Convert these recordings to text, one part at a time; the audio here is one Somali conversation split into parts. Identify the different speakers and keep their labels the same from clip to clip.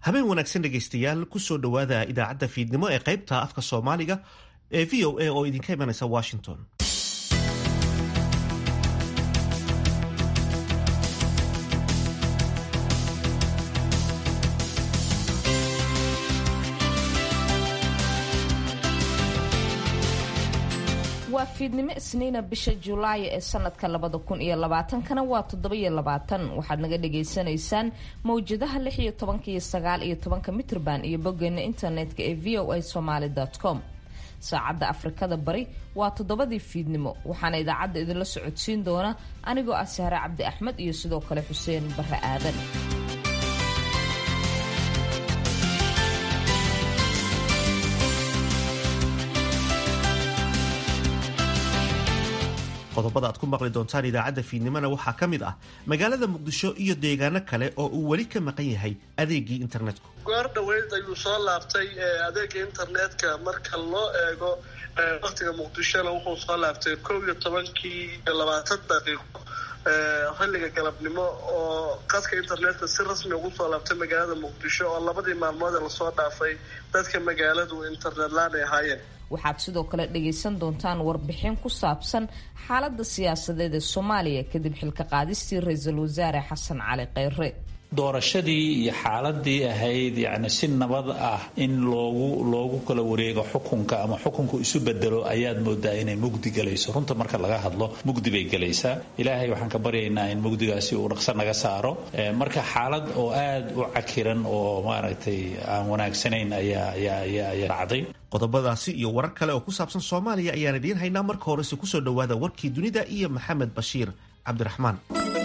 Speaker 1: habeen wanaagsan dhegaystayaal kusoo dhowaada idaacadda fiidnimo ee qaybta afka soomaaliga ee v o a oo idinka imanaysa washington
Speaker 2: waa fiidnimo isniina bisha julaay ee sanadka labada kun iyo labaatankana waa toddobiyo labaatan waxaad naga dhagaysanaysaan mawjadaha lix iyo tobanka iyo sagaal iyo tobanka mitrban iyo boggeena internetka ee v o a somaly com saacadda afrikada bari waa toddobadii fiidnimo waxaana idaacadda idinla socodsiin doona anigoo ah sahre cabdi axmed iyo sidoo kale xuseen barre aadan
Speaker 1: qodobada aad ku maqli doontaan idaacadda fiidnimona waxaa ka mid ah magaalada muqdisho iyo deegaano kale oo uu weli ka maqan yahay adeegii internetku
Speaker 3: goor dhaweyd ayuu soo laabtay adeega internetka marka loo eego waktiga muqdishona wuxuu soo laabtay kow iyo tobankii labaatan daqiiqo xilliga galabnimo oo qadka internetka si rasmi ugu soo laabtay magaalada muqdisho oo labadii maalmood ee lasoo dhaafay dadka magaaladu internet laan ay ahaayeen
Speaker 2: waxaad sidoo kale dhagaysan doontaan warbixin ku saabsan xaaladda siyaasadeed ee soomaaliya kadib xilka qaadistii ra-iisul wasaare xasan cali kheyre
Speaker 4: doorashadii iyo xaaladii ahayd yacni si nabad ah in loogu loogu kala wareego xukunka ama xukunku isu bedelo ayaad moodaa inay mugdi galayso runta marka laga hadlo mugdi bay galaysaa ilaahay waxaan ka baryaynaa in mugdigaasi uu dhaqso naga saaro marka xaalad oo aad u cakiran oo maaragtay aan wanaagsanayn ayaa ayaa ayaa ayaa dhacday
Speaker 1: qodobadaasi iyo warar kale oo ku saabsan soomaaliya ayaan idiin haynaa marka horese kusoo dhowaada warkii dunida iyo maxamed bashiir cabdiraxmaan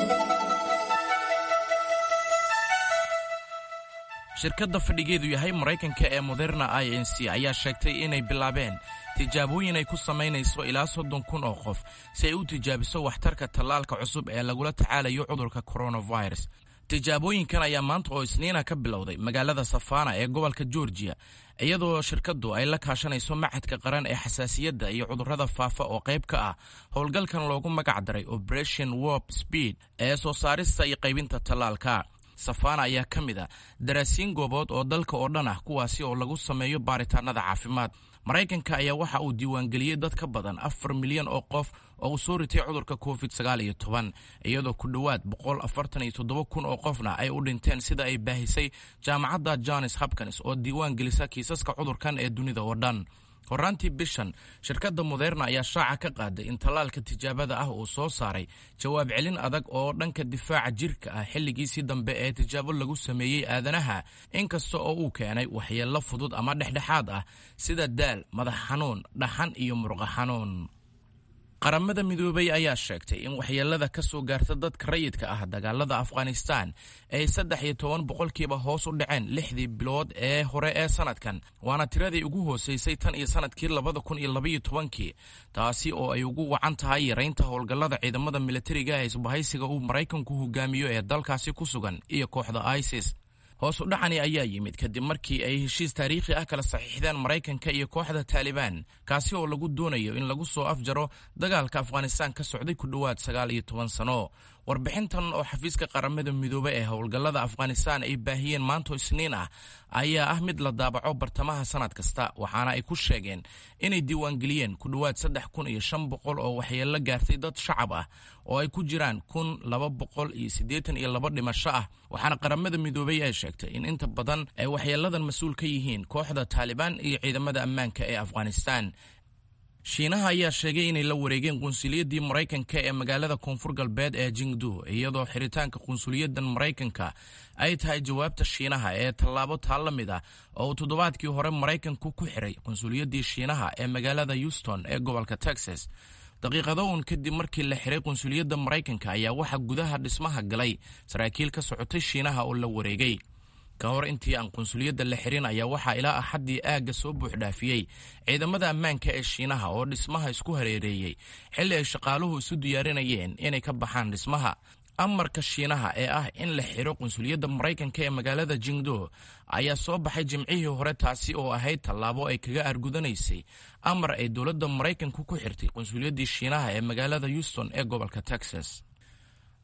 Speaker 5: shirkadda fadhigeedu yahay maraykanka ee moderna i n c ayaa sheegtay inay bilaabeen tijaabooyin ay ku samaynayso ilaa soddon kun oo qof si ay u tijaabiso waxtarka tallaalka cusub ee lagula tacaalayo cudurka coronavirus tijaabooyinkan ayaa maanta oo isniina ka bilowday magaalada safana ee gobolka georgiya iyadoo shirkaddu ay la kaashanayso machadka qaran ee xasaasiyadda iyo cudurrada faafa oo qayb ka ah howlgalkan loogu magac daray operation warp speed ee soo saarista iyo qaybinta tallaalka safana ayaa ka mid a daraasiin goobood oo dalka oo dhan ah kuwaasi oo lagu sameeyo baaritaanada caafimaad maraykanka ayaa waxa uu diiwaangeliyey dad ka badan afar milyan oo qof oo uu soo ritay cudurka covid sagaal iyo toban iyadoo ku dhowaad boqol afartan iyo toddoba kun oo qofna ay u dhinteen sida ay baahisay jaamacadda johns hopkins oo diiwaan gelisa kiisaska cudurkan ee dunida oo dhan horaantii bishan shirkadda moderna ayaa shaaca ka qaaday in tallaalka tijaabada ah uu soo saaray jawaab celin adag oo dhanka difaaca jirka ah xilligiisii dambe ee tijaabo lagu sameeyey aadanaha inkasta oo uu keenay waxyeello fudud ama dhexdhexaad ah sida daal madax xanuun dhaxan iyo murqa xanuun qaramada midoobay ayaa sheegtay in waxyeelada ka soo gaarta dadka rayidka ah dagaalada afghanistan ay saddex iyo toban boqolkiiba hoos u dhaceen lixdii bilood ee hore ee sanadkan waana tiradii ugu hooseysay tan iyo sanadkii labada kun iyo labaiyo tobankii taasi oo ay ugu wacan tahay yaraynta howlgallada ciidamada militariga ee isbahaysiga uu maraykanku hogaamiyo ee dalkaasi ku sugan iyo kooxda isis hoos u dhacani ayaa yimid kadib markii ay heshiis taariikhi ah kala saxiixdeen maraykanka iyo kooxda taalibaan kaasi oo lagu doonayo in lagu soo afjaro dagaalka afghanistan ka socday ku dhowaad sagaal iyo toban sano warbixintan oo xafiiska qaramada midoobe ee howlgallada afghanistan ay baahiyeen maanto isniin ah ayaa ah mid la daabaco bartamaha sanad kasta waxaana ay ku sheegeen inay diiwaangeliyeen ku dhowaad saddex kun iyo shan boqol oo waxyeello gaartay dad shacab ah oo ay ku jiraan kun laba boqol iyo siddeetan iyo laba dhimasho ah waxaana qaramada midoobey ay sheegtay in inta badan ay waxyeelladan mas-uul ka yihiin kooxda taalibaan iyo ciidamada ammaanka ee afghanistan shiinaha ayaa sheegay inay la wareegeen qunsuliyadii maraykanka ee magaalada koonfur galbeed ee jingdu iyadoo xiritaanka qunsuliyadan maraykanka ay tahay jawaabta shiinaha ee tallaabo taa la mid ah oo uu toddobaadkii hore maraykanku ku xiray qunsuliyadii shiinaha ee magaalada houston ee gobolka texas daqiiqado uun kadib markii la xiray qunsuliyadda maraykanka ayaa waxaa gudaha dhismaha galay saraakiil ka socotay shiinaha oo la wareegay ka hor intii aan qunsuliyadda la xirin ayaa waxaa ilaa axaddii aagga soo buuxdhaafiyey ciidamada ammaanka ee shiinaha oo dhismaha isku hareereeyey xilli ay shaqaaluhu isu diyaarinayeen inay ka baxaan dhismaha amarka shiinaha ee ah in la xiro qunsuliyadda maraykanka ee magaalada jingdo ayaa soo baxay jimcihii hore taasi oo ahayd tallaabo ay kaga argudanaysay amar ay dowladda maraykanku ku xirtay qunsuliyaddii shiinaha ee magaalada houston ee gobolka texas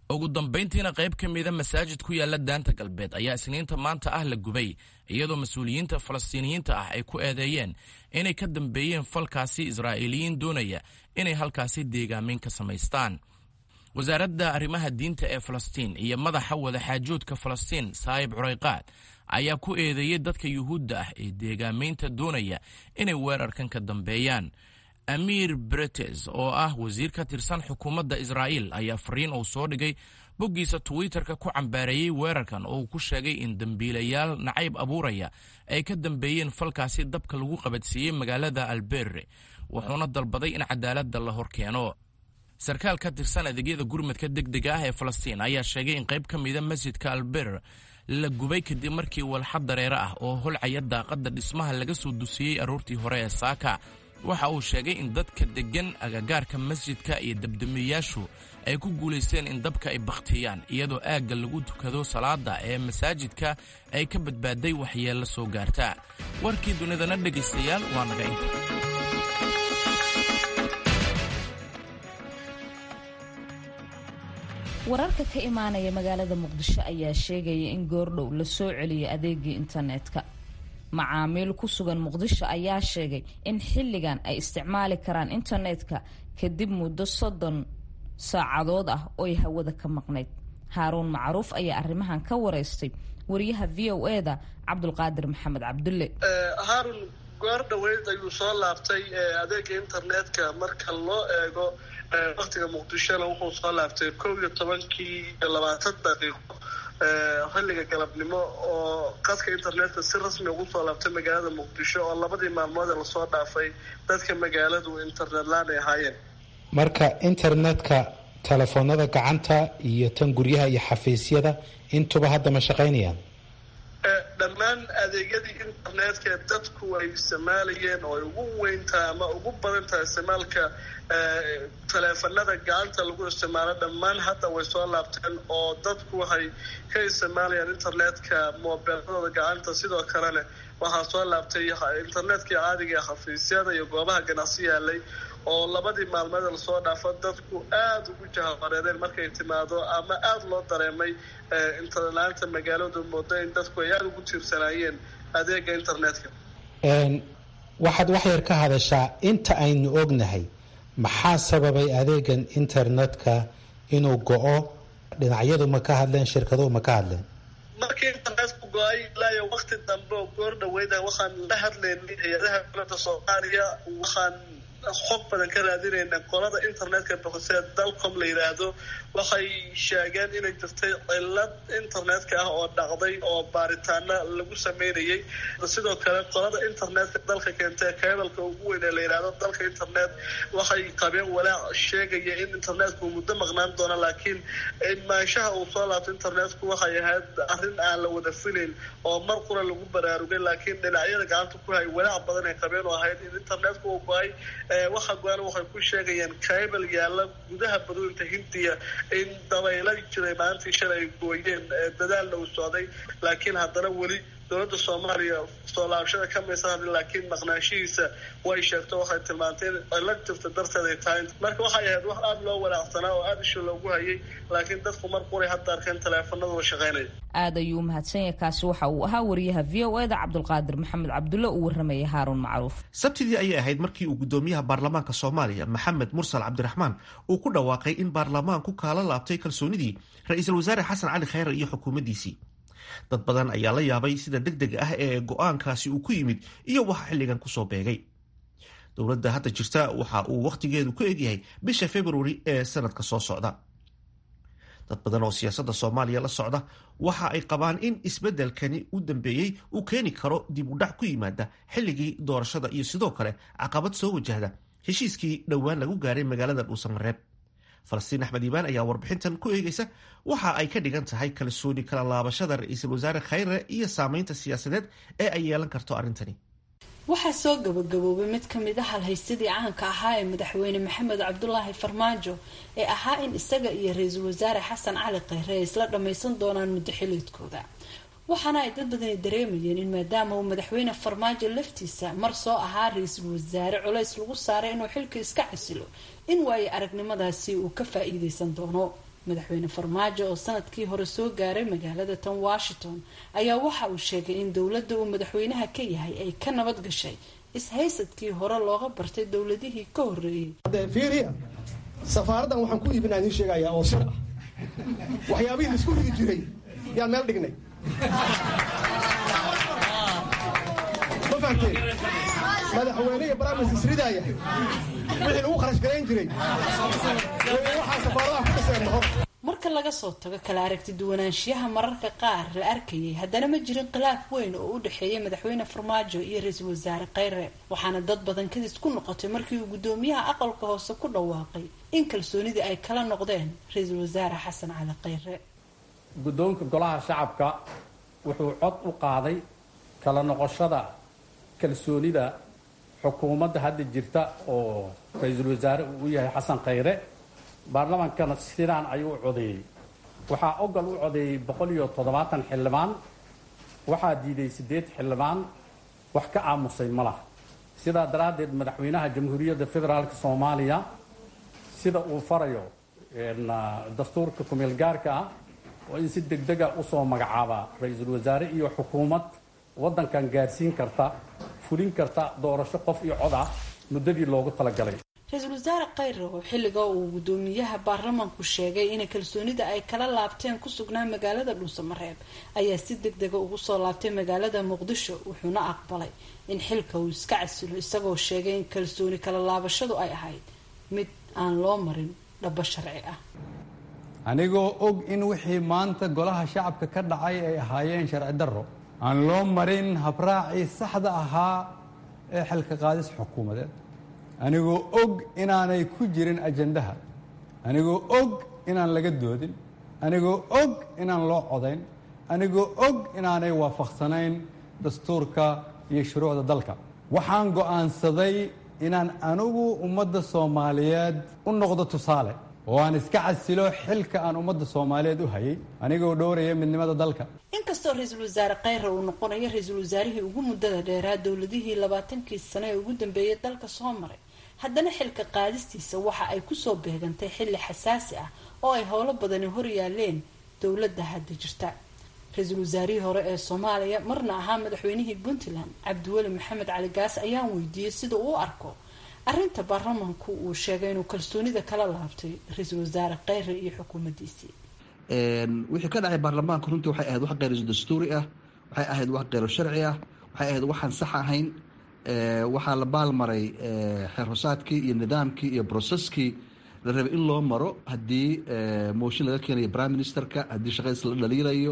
Speaker 5: ugu dambayntiina qayb ka mida masaajid ku yaala daanta galbeed ayaa isniinta maanta ah la gubay iyadoo mas-uuliyiinta falastiiniyiinta ah ay ku eedeeyeen inay ka dambeeyeen falkaasi israa'iiliyiin doonaya inay halkaasi deegaameyn ka samaystaan wasaaradda arrimaha diinta ee falastiin iyo madaxa wadaxaajoodka falastiin saayib curayqaad ayaa ku eedeeyey dadka yuhuudda ah ee deegaameynta doonaya inay weerarkan ka dambeeyaan amiir bretes oo ah wasiir ka tirsan xukuumadda israa'iil ayaa fariin uu soo dhigay boggiisa twitterka ku cambaareeyey weerarkan oo uu ku sheegay in dembiilayaal nacayb abuuraya ay ka dambeeyeen falkaasi dabka lagu qabadsiiyey magaalada alberre wuxuuna dalbaday in cadaaladda la hor keeno sarkaal ka tirsan adeegyada gurmadka degdega ah ee falastiin ayaa sheegay in qayb ka mida masjidka alber la gubay kadib markii walxad dareere ah oo holcaya daaqadda dhismaha laga soo dusiyey aroortii hore ee saaka waxa uu sheegay in dadka deggan agagaarka masjidka iyo dabdamiyayaashu ay ku guulaysteen in dabka ay bakhtiyaan iyadoo aagga lagu tukado salaada ee masaajidka ay ka badbaaday waxyeello soo gaarta warkii dunidana dhegaystayaal waa naga inta
Speaker 2: wararka ka imaanaya magaalada muqdisho ayaa sheegaya in goordhow la soo celiyay adeegii internetka macaamiil ku sugan muqdisho ayaa sheegay in xilligan ay isticmaali karaan internetka kadib muddo soddon saacadood ah ooy hawada ka maqnayd haaruun macruuf ayaa arrimahan ka wareystay wariyaha v o e da cabdulqaadir maxamed cabdulle
Speaker 3: haarun goor dhaweyd ayuu soo laabtay adeega internetka marka loo eego waktiga muqdishona wuxuu soo laabtay kow iyo tobankii labaatan daqiiqo xilliga galabnimo oo qadka internetka si rasmi ugu soo laabtay magaalada muqdisho oo labadii maalmood ee lasoo dhaafay dadka magaaladu internet laan ay ahaayeen
Speaker 6: marka internetka telefoonada gacanta iyo tan guryaha iyo xafiisyada intuba hadda ma shaqaynayaan
Speaker 3: dhammaan adeegyadii internetka dadku ay isticmaalayeen oo ay ugu weyntahay ama ugu badan tahay isticmaalka taleefanada gacanta lagu isticmaalo dhammaan hadda way soo laabteen oo dadku waxay ka isticmaalayaan internetka moobeeladooda gacanta sidoo kalena waxaa soo laabtay internetkii caadiga ee xafiisyada iyo goobaha ganacsi yaalay oo labadii maalmeed lasoo dhaafo dadku aada ugu jahabareereen markay timaado ama aada loo dareemay internet-laanta magaaladu moodo in dadku ay aada ugu tiirsanaayeen adeega internetka
Speaker 6: waxaad wax yar ka hadashaa inta aynu ognahay maxaa sababay adeegan internetka inuu go-o dhinacyadu ma ka hadleen shirkaduhu ma ka hadleen
Speaker 3: markii internetku go-ay ilaayo wakti dambe oo goor dhaweyda waxaan la hadlaynay hay-adaha dowladda soomaaliya waxaan xog badan ka raadinayna qolada internetka boqosee dalcom la yidhaahdo waxay sheegeen inay jirtay cilad internetka ah oo dhacday oo baaritaana lagu sameynayay sidoo kale qolada internetka dalka keentee kebalka ugu weyn ee la yidhaahdo dalka internet waxay qabeen walaac sheegaya in internetku muddo maqnaan doono laakiin maanshaha uu soo laabto internetku waxay ahayd arrin aan la wada filayn oo mar qura lagu baraarugay laakiin dhinacyada gacanta ku hay walaac badan ay qabeen oo ahayd in internetku uu go-ay waxa go-aan waxay ku sheegayeen cable yaalla gudaha badooyinta hindiya in dabayla jiray maalintii shalay ay gooyeen dadaalna uu socday laakiin haddana weli dowladda soomaaliya soo laabashada ka maysa hadlin laakiin maqnaanshihiisa way sheegto waxay tilmaantay in cilad jirta darteed ay tahay marka waxay ahayd wax aada loo walaacsanaa oo aada isha loogu hayay laakiin dadku mar quray hadda arkeen taleefanadooda shaqaynaya
Speaker 2: aada ayuu umahadsanya kaasi waxa uu ahaa wariyaha v o e da cabdulqaadir maxamed cabdulle uu warramayay haaruun macruuf
Speaker 1: sabtidii ayay ahayd markii uu guddoomiyaha baarlamaanka soomaaliya maxamed mursal cabdiraxmaan uu ku dhawaaqay in baarlamaanku kaala laabtay kalsoonidii ra-iisul wasaare xasan cali khayre iyo xukuumaddiisii dad badan ayaa la yaabay sida deg deg ah ee go-aankaasi uu ku yimid iyo waxa xilligan kusoo beegay dowladda hadda jirta waxa uu wakhtigeedu ku egyahay bisha februari ee sanadka soo socda dad badan oo siyaasadda soomaaliya la socda waxa ay qabaan in isbeddelkani u dambeeyey uu keeni karo dib u dhac ku yimaada xilligii doorashada iyo sidoo kale caqabad soo wajahda heshiiskii dhowaan lagu gaaray magaalada dhuusamareeb falastiin axmed iibaan ayaa warbixintan ku eegaysa waxa ay ka dhigan tahay kalsooni kala laabashada ra-iisul wasaare khayre iyo saameynta siyaasadeed ee ay yeelan karto arrintani
Speaker 7: waxaa soo gabagaboobay mid ka mid a halhaysadii caanka ahaa ee madaxweyne maxamed cabdulaahi farmaajo ee ahaa in isaga iyo ra-iisul wasaare xasan cali khayre ay isla dhammaysan doonaan muddo xiliedkooda waxaana ay dad badani dareemayeen in maadaama uu madaxweyne farmaajo laftiisa mar soo ahaa ra-iisul wasaare culays lagu saaray inuu xilka iska casilo in waayo aragnimadaasi uu ka faa-iideysan doono madaxweyne farmaajo oo sanadkii hore soo gaaray magaalada tan washington ayaa waxa uu sheegay in dowladda uu madaxweynaha ka yahay ay ka nabad gashay is-haysadkii hore looga bartay dowladihii ka horreeyey
Speaker 8: fiiriya safaaraddan waxaan ku iibinaa idiin sheegayaa oo sir ah waxyaabihii laisku rigi jiray yaan meel dhignay ma fahamteen madaxweyne iyo baraamis isridaaya wixii lagu kharash garayn jiray waxaa safaaradaha ku dhiseen mahor
Speaker 7: marka laga soo tago kala aragti duwanaanshiyaha mararka qaar la arkayay haddana ma jirin khilaaf weyn oo u dhexeeya madaxweyne farmaajo iyo ra-iisul wasaare kheyre waxaana dad badan kadis ku noqotay markii uu guddoomiyaha aqalka hoose ku dhawaaqay in kalsoonidii ay kala noqdeen ra-iisul wasaare xasan cali kheyre
Speaker 9: guddoonka golaha shacabka wuxuu cod u qaaday kala noqoshada kalsoonida xukuumadda hadda jirta oo ra-iisul wasaare uu u yahay xasan kheyre baarlamaankana sidaan ayuu u codeeyey waxaa ogal u codeeyey boqol iyo toddobaatan xildhibaan waxaa diiday siddeed xildhibaan wax ka aamusay ma laha sidaa daraaddeed madaxweynaha jamhuuriyadda federaalk soomaaliya sida uu farayo dastuurka kumeel gaarka ah oo in si degdega usoo magacaabaa ra-iisul wasaare iyo xukuumad waddankan gaarsiin karta fulin karta doorasho qof iyo cod ah muddadii loogu talagalay
Speaker 7: ra-iisul wasaare kheyre oo xilliga uu guddoomiyaha baarlamaanku sheegay inay kalsoonida ay kala laabteen ku sugnaa magaalada dhuusamareeb ayaa si deg dega ugu soo laabtay magaalada muqdisho wuxuuna aqbalay in xilka uu iska casilo isagoo sheegay in kalsooni kala laabashadu ay ahayd mid aan loo marin dhabo sharci ah
Speaker 10: anigoo og in wixii maanta golaha shacabka ka dhacay ay ahaayeen sharci darro aan loo marin habraacii saxda ahaa ee xilka qaadis xukuumadeed anigoo og inaanay ku jirin ajandaha anigoo og inaan laga doodin anigoo og inaan loo codayn anigoo og inaanay waafaqsanayn dastuurka iyo shuruucda dalka waxaan go'aansaday inaan anigu ummadda soomaaliyeed u noqdo tusaale oo aan iska casilo xilka aan ummadda soomaaliyeed u hayay anigoo dhowraya midnimada dalka
Speaker 7: inkastoo ra-iisul wasaare kheyre uu noqonayo ra-iisul wasaarihii ugu muddada dheeraa dowladihii labaatankii sane ee ugu dambeeyay dalka soo maray haddana xilka qaadistiisa waxa ay kusoo beegantay xilli xasaasi ah oo ay howlo badani hor yaaleen dowladda hadda jirta ra-iisul wasaarihii hore ee soomaaliya marna ahaa madaxweynihii puntland cabdiweli maxamed cali gaas ayaan weydiiyey sida uu u arko arrinta baarlamaanku uu sheegay inuu kalsoonida kala laabtay ra-iisul wasaare kheyre iyo xukuumaddiisii
Speaker 11: wixii ka dhacay baarlamaanka runtii waxay ahayd wax kheyr dastuuri ah waxay ahayd wax kheyro sharci ah waxay ahayd waxaan sax ahayn waxaa la baalmaray xeer hosaadkii iyo nidaamkii iyo broseskii la rabay in loo maro haddii mooshin laga keenayo prime ministerka haddii shaqadiis la dhaliirayo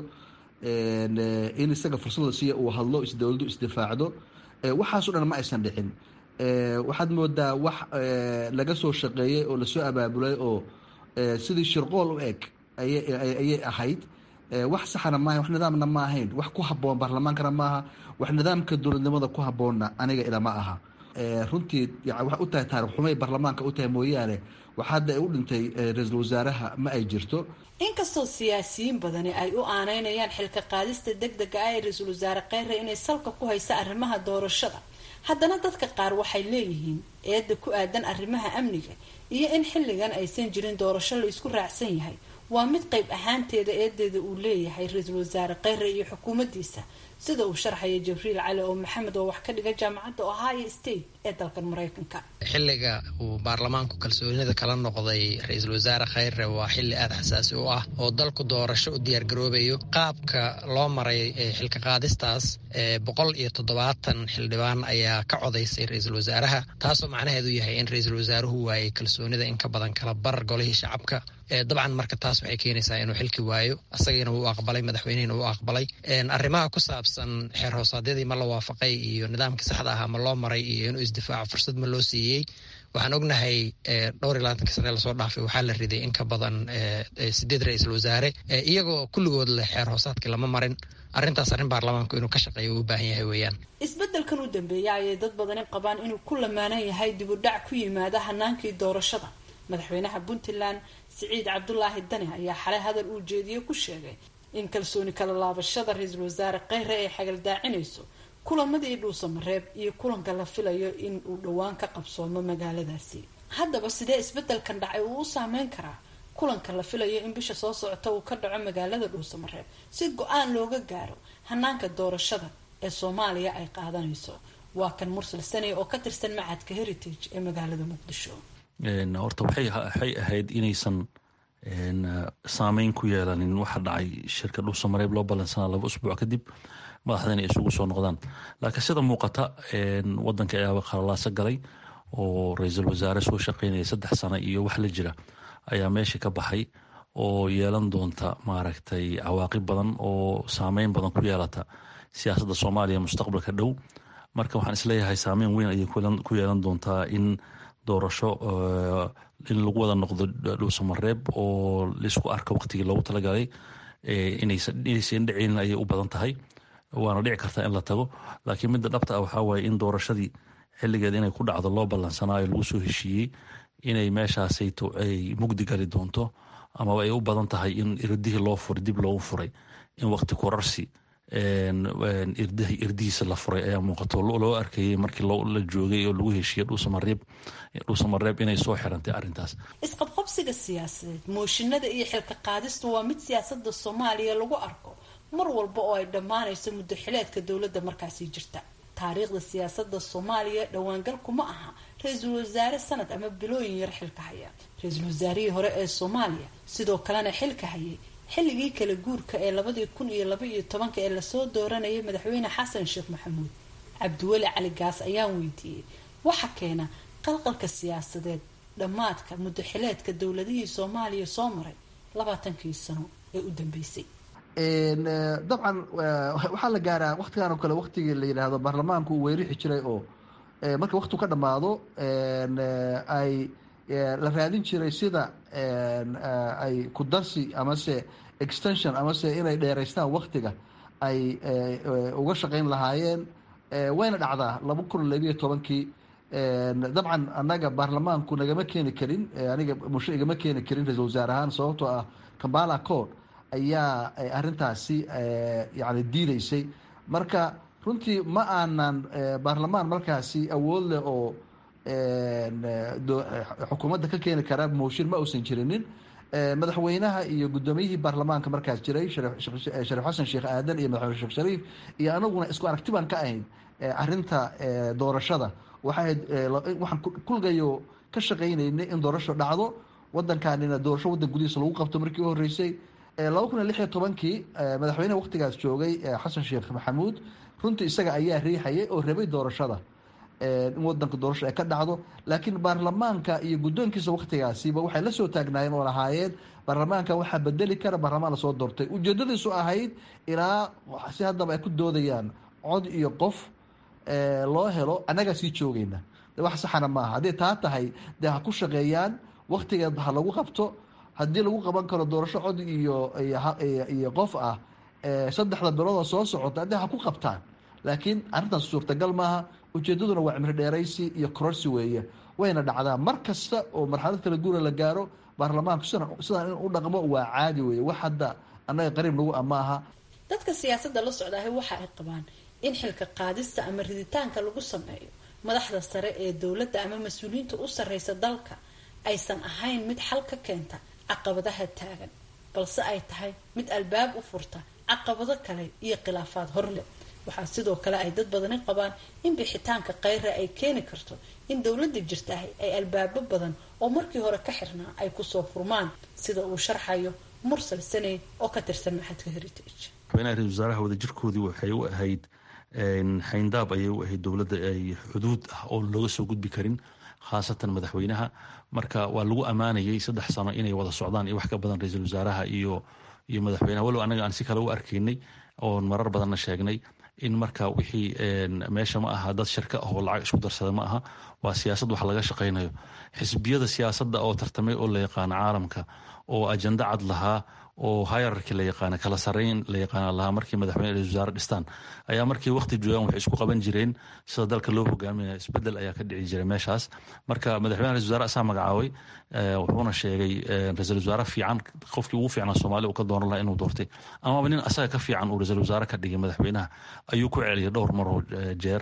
Speaker 11: in isaga fursad la siiya uu hadlo isdowladdu isdifaacdo waxaasoo dhan ma aysan dhicin waxaad moodaa wax laga soo shaqeeyey oo lasoo abaabulay oo sidii shirqool u eg ayay ahayd wax saxana maaha wax nidaamna ma ahayn wax ku haboon baarlamaankana maaha wax nidaamka dowladnimada ku haboonna aniga ilama aha runtii waxay u tahay taarikh xumay baarlamaanka u tahay mooyaane wax hadda ay u dhintay ra-iisul wasaaraha ma ay jirto
Speaker 7: inkastoo siyaasiyiin badani ay u aaneynayaan xilka qaadista deg dega ah ee ra-iisul wasaare kheyre inay salka ku haysa arrimaha doorashada haddana dadka qaar waxay leeyihiin eedda ku aadan arrimaha amniga iyo in xilligan aysan jirin doorasho la isku raacsan yahay waa mid qayb ahaanteeda eedeeda uu leeyahay ra-iisul wasaare kheyre iyo xukuumaddiisa sida uu sharxaya jibriil cali oo maxamed oo wax ka dhiga jaamacadda ohio state ee dalkan maraykanka
Speaker 12: xilliga uu baarlamaanku kalsoonida kala noqday ra-iisul wasaare kheyre waa xilli aada xasaasi u ah oo dalku doorasho u diyaargaroobayo qaabka loo maray xilka qaadistaas boqol iyo toddobaatan xildhibaan ayaa ka codaysay ra-iisul wasaaraha taasoo macnaheedu yahay in ra-iisul wasaaruhu waayay kalsoonida in ka badan kala bar golihii shacabka dabcan marka taas waxay keenaysaa inuu xilki waayo asagiina wuu aqbalay madaxweynihina wuu aqbalay arrimaha ku saabsan xeer hoosaadyadii ma la waafaqay iyo nidaamkii saxda ahaa ma loo maray iyo inuu isdifaaco fursad ma loo siiyey waxaan ognahay dhowr iyo labaatanka sane lasoo dhaafay waxaa la riday in ka badan sideed ra-iisul wasaare iyagoo kulligood leh xeer hoosaadkii lama marin arrintaas arrin baarlamaanku inuu ka shaqeeyo uu u baahan yahay weeyaan
Speaker 7: isbeddelkan u dambeeya ayay dad badani qabaan inuu ku lamaanan yahay dib u dhac ku yimaada hanaankii doorashada madaxweynaha puntland siciid cabdulaahi dani ayaa xalay hadal uu jeediye ku sheegay in kalsooni kala laabashada ra-iisul wasaare kheyre ay xagaldaacinayso kulamadii dhuusamareeb iyo kulanka la filayo in uu dhowaan ka qabsoomo magaaladaasi haddaba sidee isbeddelkan dhacay uu u saameyn karaa kulanka la filayo in bisha soo socota uu ka dhaco magaalada dhuusamareeb si go-aan looga gaaro hanaanka doorashada ee soomaaliya ay qaadanayso waa kan mursal sane oo ka tirsan macadka heritage ee magaalada muqdisho
Speaker 13: horta waxay ahayd inaysan saameyn ku yeelanin waxa dhacay shirka dhuusamareeb loo ballansanaa laba usbuuc kadib madaxdana ay isugu soo noqdaan laakiin sida muuqata wadanka ayaaba khalalaaso galay oo ra-iisul wasaare soo shaqeynaya saddex sano iyo wax la jira ayaa meesha ka baxay oo yeelan doonta maaragtay cawaaqib badan oo saameyn badan ku yeelata siyaasadda soomaaliya mustaqbalka dhow marka waxaan isleeyahay saameyn weyn ayay ku yeelan doontaa in doorasho in lagu wada noqdo dhuusamareeb oo laisku arka waqtigii loogu talagalay inaysan dhicinin ayay u badan tahay waana dhici kartaa in la tago laakiin midda dhabta ah waxaa waaye in doorashadii xilligeed inay ku dhacdo loo ballansanaayo lagu soo heshiiyey inay meeshaasayto ay mugdi gali doonto amaba ay u badan tahay in irdihii loo furay dib loogu furay in waqti kurarsi irdihiisa la furay ayaa muuqato loo arkayay markii la joogay oo lagu heshiiyey dhuusamareeb inay soo xirantay arintaas
Speaker 7: isqabqabsiga siyaasadeed mooshinada iyo xilka qaadistu waa mid siyaasada soomaaliya lagu arko mar walba oo ay dhammaanayso muddo xileedka dowladda markaasi jirta taariikhda siyaasada soomaaliya dhowaangal kuma aha ra-iisul wasaare sanad ama bilooyin yar xilka haya ra-iisul wasaarihii hore ee soomaaliya sidoo kalena xilka hayay xilligii kala guurka ee labadii kun iyo laba iyo tobanka ee lasoo dooranayay madaxweyne xasan sheekh maxamuud cabdiweli cali gaas ayaan weydiiyey waxa keena qalqalka siyaasadeed dhammaadka muddo xileedka dowladihii soomaaliya soo maray labaatankii sano ee u dambeysay
Speaker 11: dabcan waxaa la gaaraa waktigan oo kale waktigii la yidhaahdo baarlamaanku uu weerixi jiray oo marka waktigu ka dhammaado ay la raadin jiray sida ay ku darsi amase extension amase inay dheeraystaan waktiga ay uga shaqeyn lahaayeen wayna dhacdaa laba kun labiyo tobankii dabcan annaga baarlamaanku nagama keeni karin aniga mushe igama keeni karin ra-isul wasaare ahaan sababtoo ah kambala code ayaa arintaasi yani diideysay marka runtii ma aanan baarlamaan markaasi awood leh oo xukuumadda ka keeni kara mooshin ma uusan jirinin madaxweynaha iyo guddoomiyihii baarlamaanka markaas jiray shariif xasan sheekh aadan iyo madaxweyne sheekh shariif iyo anaguna isku aragti baan ka ahayn arinta doorashada waxay waxaan kulgayo ka shaqaynaynay in doorasho dhacdo wadankaanina doorasho wadan gudihiisa lagu qabto markii u horeysay laba kun iyo lix iyo tobankii madaxweyneha waktigaas joogay xasan sheekh maxamuud runtii isaga ayaa riixayay oo rabay doorashada in wadanka doorasho ay ka dhacdo laakiin baarlamaanka iyo guddoonkiisa waktigaasiba waxay la soo taagnaayeen oo lahaayeen baarlamaanka waxaa bedeli kara baarlamaan lasoo doortay ujeedadiisu ahayd ilaa si haddaba ay ku doodayaan cod iyo qof loo helo annagaa sii joogayna wax saxana maaha hadday taa tahay dee ha ku shaqeeyaan waktigeed ha lagu qabto haddii lagu qaban karo doorasho cod iyo iyo qof ah saddexda biloodoo soo socota haddii ha ku qabtaan laakiin arrintaas suurtagal maaha ujeedaduna waa cimri dheeraysi iyo kororsi weeye wayna dhacdaa mar kasta oo marxalad kala guura la gaaro baarlamaanku sidaan in u dhaqmo waa caadi weeye wax hadda annaga qariib nagu ama aha
Speaker 7: dadka siyaasadda la socdaahi waxa ay qabaan in xilka qaadista ama riditaanka lagu sameeyo madaxda sare ee dowladda ama mas-uuliyiinta u sarreysa dalka aysan ahayn mid xal ka keenta caqabadaha taagan balse ay tahay mid albaab u furta caqabado kale iyo khilaafaad horleh waxaa sidoo kale ay dad badani qabaan in bixitaanka kheyra ay keeni karto in dowladda jirtahay ay albaabo badan oo markii hore ka xirnaa ay kusoo furmaan sida uu sharxayo mursal saney oo ka tirsan maxadka heritage
Speaker 13: madaxweynaha ra-isul wasaaraha wadajirkoodii waxay u ahayd xayndaab ayay u ahayd dowladda ay xuduud ah oo looga soo gudbi karin khaasatan madaxweynaha marka waa lagu ammaanayay saddex sano inay wada socdaan iyo wax ka badan ra-iisul wasaaraha iyo iyo madaxweynaha walow anaga aan si kale u arkaynay oon marar badanna sheegnay in marka wixii meesha ma aha dad shirka ah oo lacag isku darsada ma aha waa siyaasad wax laga shaqaynayo xisbiyada siyaasadda oo tartamay oo la yaqaano caalamka oo ajando cad lahaa oo hayararki la yaqaana kala sarreyn la yaqaana lahaa markii madaxweyne ra-isul wasaare dhistaan ayaa markii waqti joogaan waxay isku qaban jireen sida dalka loo hogaaminaya isbedel ayaa ka dhici jiray meeshaas marka madaxweyne ra-isul wasaare asaa magacaabay wuxuuna sheegay ra-isul wasaare fiican qofkii ugu fiicnaa soomaaliya uu ka dooran lahaa inuu doortay amaba nin asaga ka fiican uu ra-isul wasaare ka dhigay madaxweynaha ayuu ku celiyay dhowr maroo jeer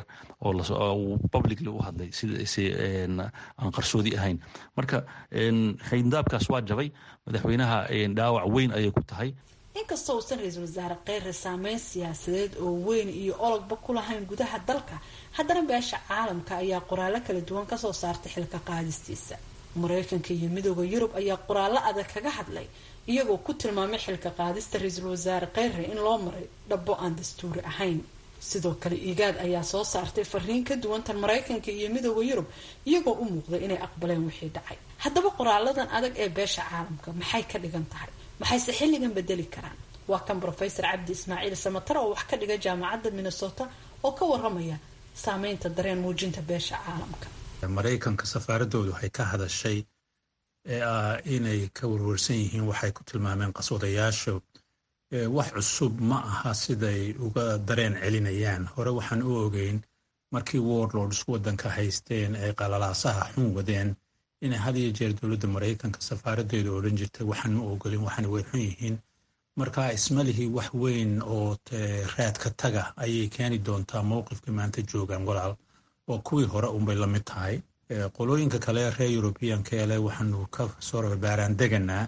Speaker 13: oo publicly u hadlay si aan qarsoodi ahayn marka xayndaabkaas waa jabay madaxweynaha dhaawac weyn ayay ku tahay
Speaker 7: inkastoo uusan ra-iisul wasaare kheyre saameyn siyaasadeed oo weyn iyo ologba ku lahayn gudaha dalka haddana beesha caalamka ayaa qoraallo kala duwan kasoo saartay xilka qaadistiisa mareykanka iyo midooda yurub ayaa qoraallo adag kaga hadlay iyagoo ku tilmaamay xilka qaadista ra-iisul wasaare kheyre in loo maray dhabo aan dastuuri ahayn sidoo kale igaad ayaa soo saartay fariin ka duwantan mareykanka iyo midooda yurub iyagoo u muuqday inay aqbaleen wixii dhacay haddaba qoraaladan adag ee beesha caalamka maxay ka dhigan tahay maxayse xilligan bedeli karaan waa kan brofesor cabdi ismaaciil samatare oo wax ka dhiga jaamacadda minnesota oo ka waramaya saameynta dareen muujinta beesha caalamka
Speaker 14: maraykanka safaaradoodu waxay ka hadashay ee ah inay ka warwarsan yihiin waxay ku tilmaameen qaswadayaashu wax cusub ma aha siday uga dareen celinayaan hore waxaan u ogeyn markii warlords waddanka haysteen ay qalalaasaha xun wadeen inay had iyo jeer dowladda maraykanka safaaradeedu odhan jirtay waxaan ma ogolin waxaana way xun yihiin marka ismalihii wax weyn oo raadka taga ayay keeni doontaa mowqifka maanta joogaan walaal oo kuwii hore unbay la mid tahay qolooyinka kale reer yurubiyanka ele waxaanu ka soo baaraan deganaa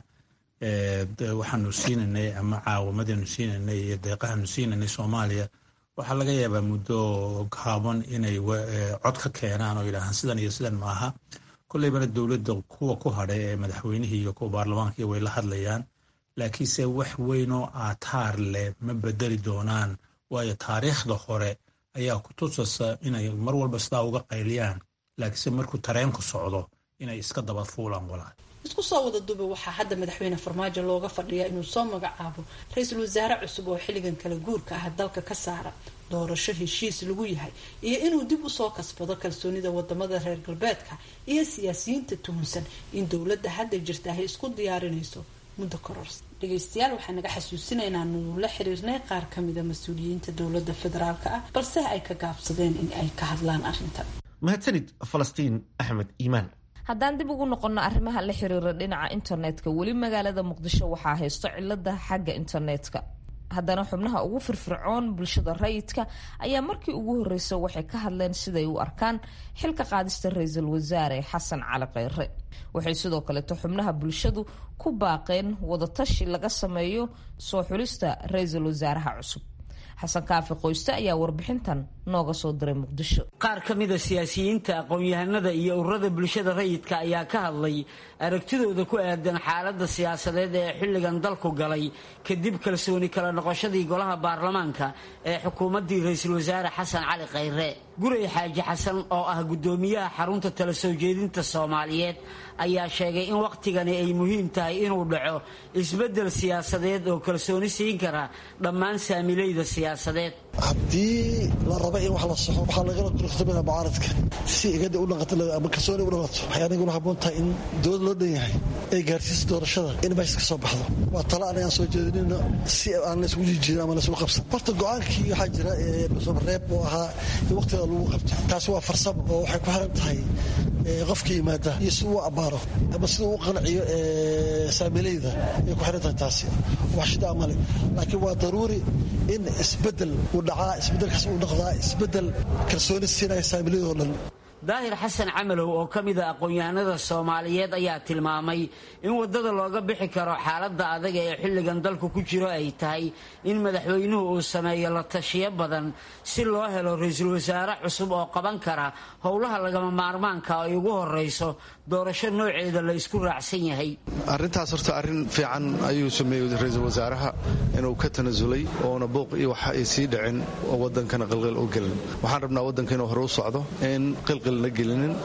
Speaker 14: waxaanu siinanay ama caawamadanu siinanay iyo deeqahanu siinanay soomaaliya waxaa laga yaabaa muddo gaaban inay cod ka keenaan oo yidhaahaan sidan iyo sidan maaha kolleybana dowladda kuwa ku hadhay ee madaxweynihii iyo kuwa baarlamaanka way la hadlayaan laakiinse wax weynoo aataar leh ma bedeli doonaan waayo taariikhda hore ayaa ku tusasa inay mar walba sidaa uga qayliyaan laakiinse markuu tareenku socdo inay iska daba fuulaan walaal
Speaker 7: isku soo wada duba waxaa hadda madaxweyne farmaajo looga fadhiyaa inuu soo magacaabo ra-iisul wasaare cusub oo xilligan kala guurka ah dalka ka saara doorasho heshiis lagu yahay iyo inuu dib usoo kasbado kalsoonida wadamada reer galbeedka iyo siyaasiyiinta tuhunsan in dowladda hadda jirta ay isku diyaarinayso muddo kororsa dhegeystayaal waxaa naga xasuusinaynaa nuu la xiriirnay qaar kamida mas-uuliyiinta dowladda federaalka ah balse ay ka gaabsadeen in ay ka hadlaan arrintan
Speaker 1: mahadsanid falastiin axmed iimaan
Speaker 2: haddaan dib ugu noqonno arrimaha la xiriira dhinaca internetka weli magaalada muqdisho waxaa haysto cilada xagga internetka haddana xubnaha ugu firfircoon bulshada rayidka ayaa markii ugu horeysa waxay ka hadleen siday u arkaan xilka qaadista ra-iisul wasaare xasan cali kheyre waxay sidoo kaleeto xubnaha bulshadu ku baaqeen wadatashi laga sameeyo soo xulista ra-iisul wasaaraha cusub xasan kaafi qoyste ayaa warbixintan nooga soo diray muqdisho
Speaker 15: qaar ka mida siyaasiyiinta aqoon-yahanada iyo ururada bulshada rayidka ayaa ka hadlay aragtidooda ku aadan xaaladda siyaasadeed ee xilligan dalku galay kadib kalsooni kala noqoshadii golaha baarlamaanka ee xukuumaddii ra-iisul wasaare xasan cali kheyre gurey xaaji xasan oo ah guddoomiyaha xarunta tala soo jeedinta soomaaliyeed ayaa sheegay in wakhtigani ay muhiim tahay inuu dhaco isbeddel siyaasadeed oo kalsooni siin kara dhammaan saamilayda siyaasadeed
Speaker 16: haddii la raba in wax la saxo waxaa lagala durugsamaya mucaaradka si igada u dhaqato ama kalsooni u dhaqato waxay aniguna habboon tahay in dowlad loo dhan yahay ay gaarsiiso doorashada in meesha ka soo baxdo waa talo anagaan soo jeedinayno si aan laysgu jijirin ama laysgu qabsan horta go-aankii waxaa jira reeb oo ahaa in waqtiga lagu qabto taasi waa farsamo oo waxay ku xiran tahay qofka yimaada iyo si uu abbaaro ama sida uu qanciyo saamilayda ay ku xiran tahay taasi wax shida amale laakiin waa daruuri in isbedel uu dhacaa isbedelkaas uu dhaqdaa isbedel kalsooni siinaya saamilayda oo dhan
Speaker 15: daahir xasan camalow oo ka mid a aqoon-yahanada soomaaliyeed ayaa tilmaamay in waddada looga bixi karo xaaladda adag ee xilligan dalku ku jiro ay tahay in madaxweynuhu uu sameeyo la tashiyo badan si loo helo ra-iisul wasaare cusub oo qaban kara howlaha lagama maarmaanka ay ugu horeyso doorasho nooceeda la isku raacsan yahay
Speaker 17: arrintaas horta arrin fiican ayuu sameeyey ra-iisul wasaaraha inuu ka tanasulay oona buuq iyo wax ay sii dhicin oo wadankana qilqil u gelin waxaan rabnaa waddanka inuu hore u socdo in qilqil la gelinin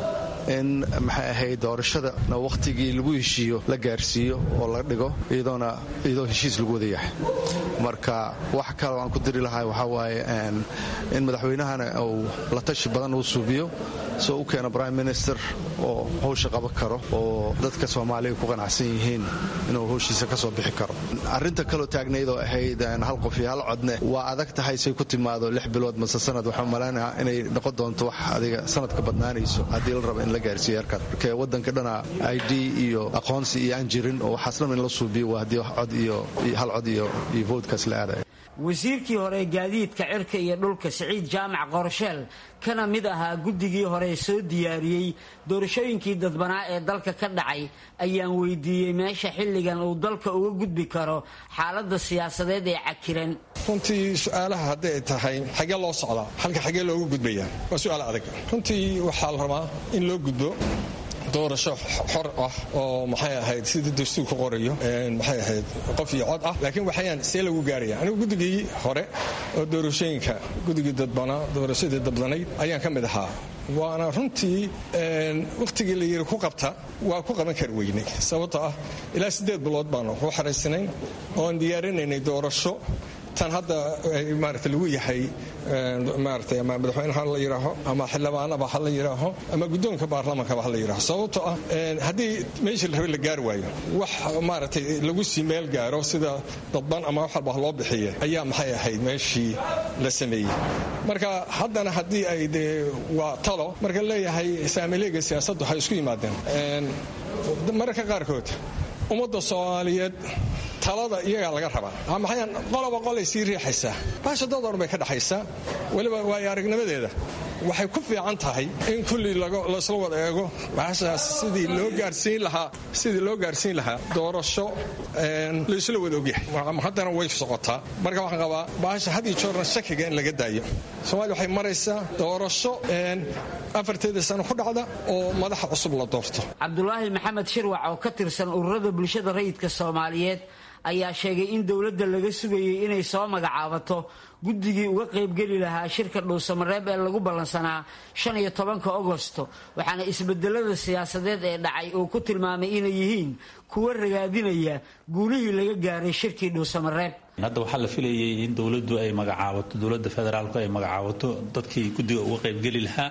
Speaker 17: in maxay ahayd doorashadana wakhtigii lagu heshiiyo la gaarsiiyo oo la dhigo iyadoona iyadoo heshiis lagu wada yahay marka wax kale aan ku diri lahay waxaa waaye in madaxweynahana uu la tashi badan uu suubiyo soo u keeno prime minister oo howsha qaban karo oo dadka soomaaliya ku qanacsan yihiin inuu howshiisa ka soo bixi karo arrinta kaloo taagnayd oo ahayd hal qof iyo hal codne waa adag tahay say ku timaado lix bilood mase sanad waxaa malaynaya inay noqon doonto wax adiga sanad ka badnaanayso haddii la rabo in la gaarsiiyo halkan marka waddanka dhana i d iyo aqoonsi iyo aan jirin oo waxaas dhan in la suubiyo waa haddii cod iyo hal cod iyo iyo voodkaas la aadaya
Speaker 15: wasiirkii hore gaadiidka cirka iyo dhulka siciid jaamac qorsheel kana mid ahaa guddigii hore soo diyaariyey doorashooyinkii dadbanaa ee dalka ka dhacay ayaan weydiiyey meesha xilligan uu dalka uga gudbi karo xaaladda siyaasadeed ee cakiran
Speaker 18: runtii su-aalaha hadday tahay xagee loo socdaa halka xagee loogu gudbaya waa su-aal adag runtii waxaa la rabaa in loo gudbo doorasho xor ah oo maxay ahayd sidii dastuurku qorayo maxay ahayd qof iyo cod ah laakiin waxayaan see lagu gaaraya anigu guddigii hore oo doorashooyinka guddigii dadbanaa doorashadii dabdanayd ayaan ka mid ahaa waana runtii wakhtigii la yiri ku qabta waa ku qaban kari weynay sababtoo ah ilaa siddeed bilood baanu ku xaraysanayn oon diyaarinaynay doorasho tan hadda maarata lagu yahay maarata ama madaxweyne ha la yidhaaho ama xildhibaanaba ha la yidhaaho ama guddoonka baarlamankaba ha la yidhaaho sababtoo ah haddii meeshii la rabe la gaari waayo wax maaragtay lagu sii meel gaaro sida dadban ama wax walba loo bixiye ayaa maxay ahayd meeshii la sameeyey marka haddana haddii ay dee waa talo marka leeyahay saamileega siyaasaddu waxay isku yimaadeen mararka qaarkood ummadda soomaaliyeed talada iyagaa laga rabaa maxay qoloba qolay sii riixaysaa baasha dad oran bay ka dhaxaysaa weliba waayo aragnimadeeda waxay ku fiican tahay in kulli laysla wada eego baashaas sidii loo gaarsiin lahaa sidii loo gaarsiin lahaa doorasho laysla wada ogyahay haddana way socotaa marka waxaan qabaa baasha had iyo joorna shakiga in laga daayo soomaaliya waxay maraysaa doorasho afarteeda sano ku dhacda oo madaxa cusub la doorto
Speaker 15: cabdulaahi maxamed shirwac oo ka tirsan ururada bulshada rayidka soomaaliyeed ayaa sheegay in dowladda laga sugayay inay soo magacaabato guddigii uga qaybgeli lahaa shirka dhuusamareeb ee lagu ballansanaa shan iyo tobanka agosto waxaana isbedelada siyaasadeed ee dhacay uu ku tilmaamay inay yihiin kuwa ragaadinaya guulihii laga gaaray shirkii dhuusamareeb
Speaker 4: hadda waxaa la filayay in dowladdu ay magacaabato dowladda federaalku ay magacaabato dadkii guddiga uga qaybgeli lahaa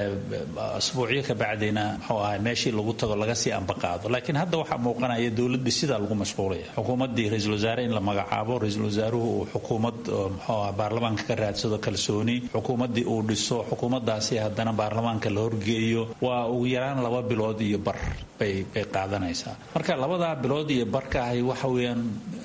Speaker 4: asbuucyo ka bacdina muxuu ahay meeshii lagu tago laga sii ambaqaado laakiin hadda waxaa muuqanaya dowladdii sidaa lagu mashquulaya xukuumaddii ra-iisul wasaare in la magacaabo ra-iisul wasaaruhu uu xukuumad muxuu ah baarlamaanka ka raadsado kalsooni xukuumaddii uu dhiso xukuumaddaasi haddana baarlamaanka la horgeeyo waa ugu yaraan laba bilood iyo bar bay bay qaadanaysaa marka labadaa bilood iyo barka ahi waxa weeyaan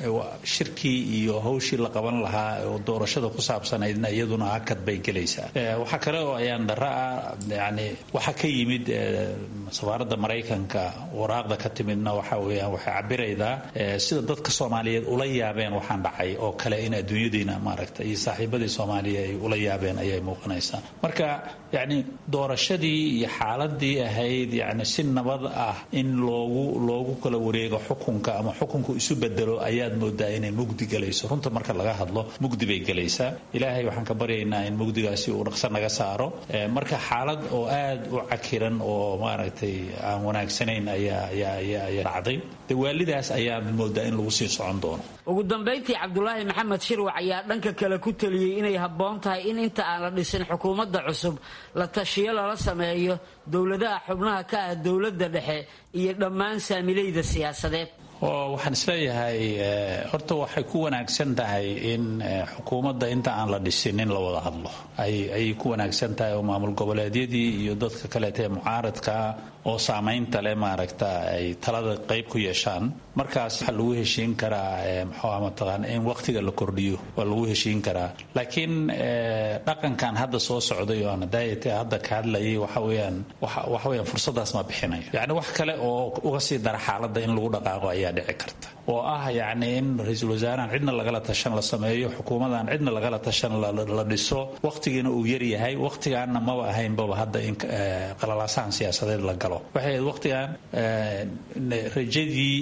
Speaker 4: shirkii iyo hawshii la qaban lahaa oo doorashada ku saabsanaydna iyaduna hakad bay gelaysaa waxaa kale oo ayaan dara ah yani waxa ka yimid safaaradda maraykanka waraaqda ka timidna waxa weeyaan waxay cabiraydaa sida dadka soomaaliyeed ula yaabeen waxaan dhacay oo kale in adduunyadiina maaragta iyo saaxiibadii soomaaliya ay ula yaabeen ayay muuqanaysaa marka yani doorashadii iyo xaaladii ahayd yani si nabad ah in loogu loogu kala wareego xukunka ama xukunku isu bedelo ayaad moodaa inay mugdi galayso runta marka laga hadlo mugdi bay gelaysaa ilaahay waxaan ka baryaynaa in mugdigaasi uu dhaqso naga saaro marka xaalad oo aad u cakiran oo maaragtay aan wanaagsanayn ayaa dhacday de waalidaas ayaa moodaa in lagu sii socon doono
Speaker 15: ugu dambayntii cabdulaahi maxamed shirwac ayaa dhanka kale ku taliyey inay habboon tahay in inta aan la dhisin xukuumadda cusub la tashiyo lala sameeyo dowladaha xubnaha ka ah dowladda dhexe iyo dhammaan saamilayda siyaasadeed
Speaker 4: oo waxaan isleeyahay horta waxay ku wanaagsan tahay in xukuumadda inta aan la dhisin in la wada hadlo ayay ku wanaagsan tahay oo maamul goboleedyadii iyo dadka kaleeta ee mucaaradkaa oo saamaynta leh maaragta ay talada qayb ku yeeshaan markaas waxaa lagu heshiin karaa mxuuha mataqaana in waqtiga la kordhiyo waa lagu heshiin karaa laakiin dhaqankan hadda soo socday oo aan daayate hadda ka hadlayay waxa weeyaan waxa weeyaan fursadaas ma bixinayo yacni wax kale oo uga sii dara xaaladda in lagu dhaqaaqo ayaa dhici karta oo ah yacni in ra-iisul wasaarahan cidna lagala tashan la sameeyo xukuumadan cidna lagala tashan la dhiso waqtigiina uu yar yahay waqtigaanna maba ahaynbaba hadda in qalalaasahan siyaasadeed la galo waxay ahayd waqtigan rajadii iyo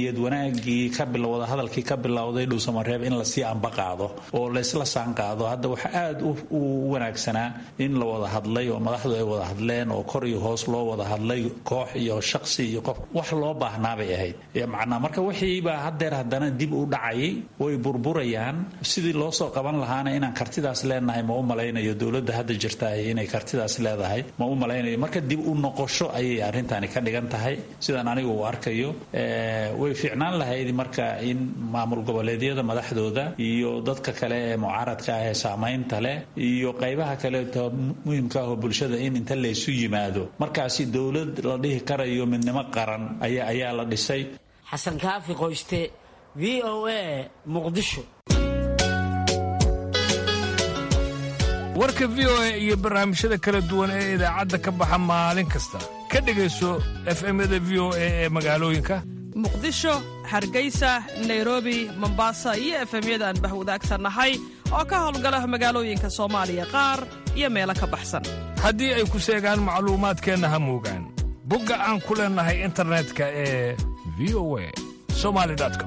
Speaker 4: niyad wanaagii ka bilowda hadalkii ka bilowday dhuusamareeb in lasii amba qaado oo laysla saan qaado hadda waxa aada u wanaagsanaa in la wada hadlay oo madaxdu ay wada hadleen oo kor iyo hoos loo wada hadlay koox iyo shaqsi iyo qof wax loo baahnaa bay ahayd macnaa marka wixiibaa haddeer haddana dib u dhacayay way burburayaan sidii loo soo qaban lahaana inaan kartidaas leenahay ma u malaynayo dowladda hadda jirta inay kartidaas leedahay ma u malaynayo marka dib u noqosho ayay arrintani ka dhigan tahay sidaan anigu u arkayo way fiicnaan lahayd marka in maamul goboleedyada madaxdooda iyo dadka kale ee mucaaradka ah ee saamaynta leh iyo qaybaha kaleeto muhimka ah oo bulshada in inta laysu yimaado markaasi dowlad la dhihi karayo midnimo qaran ayaa ayaa la dhisay
Speaker 15: xasan kaafi qoyste v o a muqdisho
Speaker 19: warka v o a iyo barnaamijyada kala duwan ee idaacadda ka baxa maalin kasta ka dhegayso efemyada v o a ee magaalooyinka
Speaker 20: muqdisho hargeysa nairobi mombasa iyo efemyada aan bahwadaagsannahay oo ka howlgala magaalooyinka soomaaliya qaar iyo meelo ka baxsan
Speaker 19: haddii ay ku seegaan macluumaadkeenna ha moogaan bogga aan ku leennahay internetka ee v o a somali com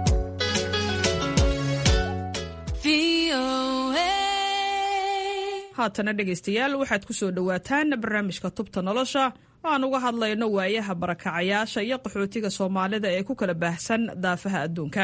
Speaker 20: haatana dhegaystayaal waxaad ku soo dhowaataan barnaamijka tubta nolosha oo aan uga hadlayno waayaha barakacayaasha iyo qaxootiga soomaalida ee ku kala baahsan daafaha adduunka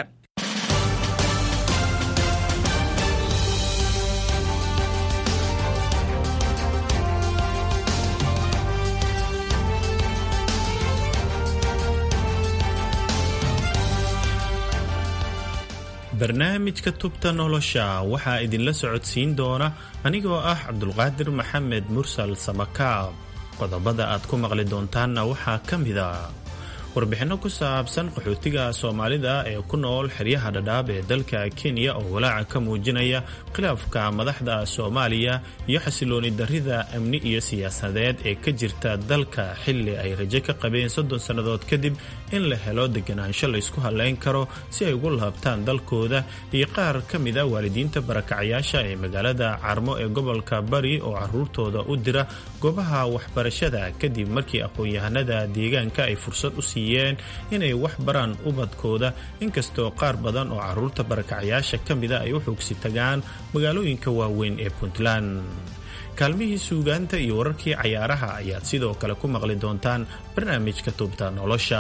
Speaker 21: barnaamijka tubta nolosha waxaa idinla socodsiin doona anigoo ah cabdulqaadir maxamed mursal samakaab qodobada aad ku maqli doontaanna waxaa ka mida warbixinno ku saabsan qaxootiga soomaalida ee ku nool xeryaha dhadhaab ee dalka kenya oo walaaca ka muujinaya khilaafka madaxda soomaaliya iyo xasilooni darrida amni iyo siyaasadeed ee ka jirta dalka xilli ay rajo ka qabeen soddon sannadood kadib in la helo deganaansho laysku hadlayn karo si ay ugu laabtaan dalkooda iyo qaar ka mida waalidiinta barakacayaasha ee magaalada carmo ee gobolka bari oo caruurtooda u dira goobaha waxbarashada kadib markii aqoon-yahanada deegaanka ay fursad u siiyeen inay wax baraan ubadkooda inkastoo qaar badan oo caruurta barakacayaasha ka mida ay u xoogsi tagaan magaalooyinka waaweyn ee puntland kaalmihii suugaanta iyo wararkii cayaaraha ayaad sidoo kale ku maqli doontaan barnaamijka tubta nolosha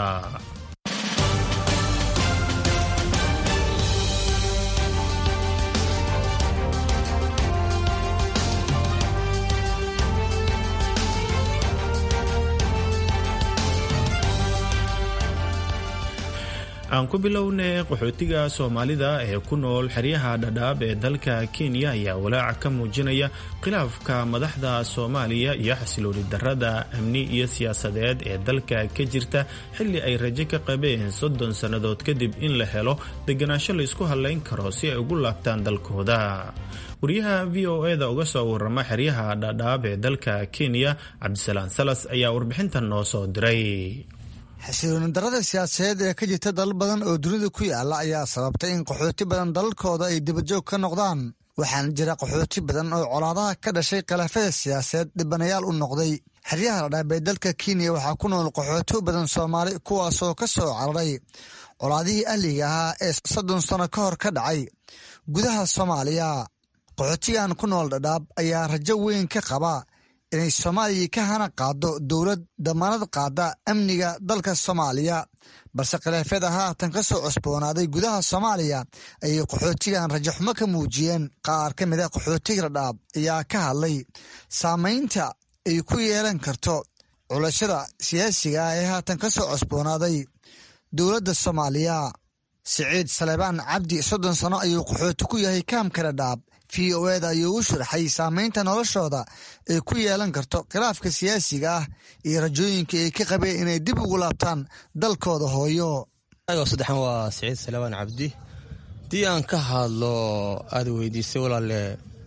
Speaker 21: aan ku bilownay qaxootiga soomaalida ee ku nool xeryaha dhadhaab ee dalka kenya ayaa walaaca ka muujinaya khilaafka madaxda soomaaliya iyo xasilooni darrada amni iyo siyaasadeed ee dalka ka jirta xilli ay rajo ka qabeen soddon sannadood kadib in la helo deganaansho laysku hadlayn karo si ay ugu laabtaan dalkooda wariyaha v o e-da uga soo warama xeryaha dhadhaab ee dalka kenya cabdisalaan salas ayaa warbixintan noo soo diray
Speaker 22: xasilooni darada siyaasadeed ee ka jirta dalal badan oo dunida ku yaala ayaa sababtay in qaxooti badan dalalkooda ay dibajoog ka noqdaan waxaana jira qaxooti badan oo colaadaha ka dhashay khilaafada siyaasadeed dhibanayaal u noqday xeryaha ladhaab ee dalka kenya waxaa ku nool qaxooti badan soomaali kuwaasoo ka soo cararay colaadihii ahliga ahaa ee soddon sano ka hor ka dhacay gudaha soomaaliya qaxootigan ku nool dhadhaab ayaa rajo weyn ka qaba inay soomaaliya ka hana qaado dowlad damaanad qaada amniga dalka soomaaliya balse khilaafyada haatan ka soo cusboonaaday gudaha soomaaliya ayay qaxootigan rajaxumo ka muujiyeen qaar ka mid a qaxootiga dhadhaab ayaa ka hadlay saamaynta ay ku yeelan karto culashada siyaasiga ah ee haatan ka soo cusboonaaday dowladda soomaaliya siciid saleebaan cabdi soddon sano ayuu qaxooti ku yahay kaamka dhadhaab v o eda ayuu u sharaxay saamaynta noloshooda ay ku yeelan karto khilaafka siyaasiga ah iyo rajooyinka ay ka qabeen inay dib ugu laabtaan dalkooda hooyo
Speaker 23: saddexan waa siciid salebaan cabdi haddii aan ka hadlo aada weydiisay walaale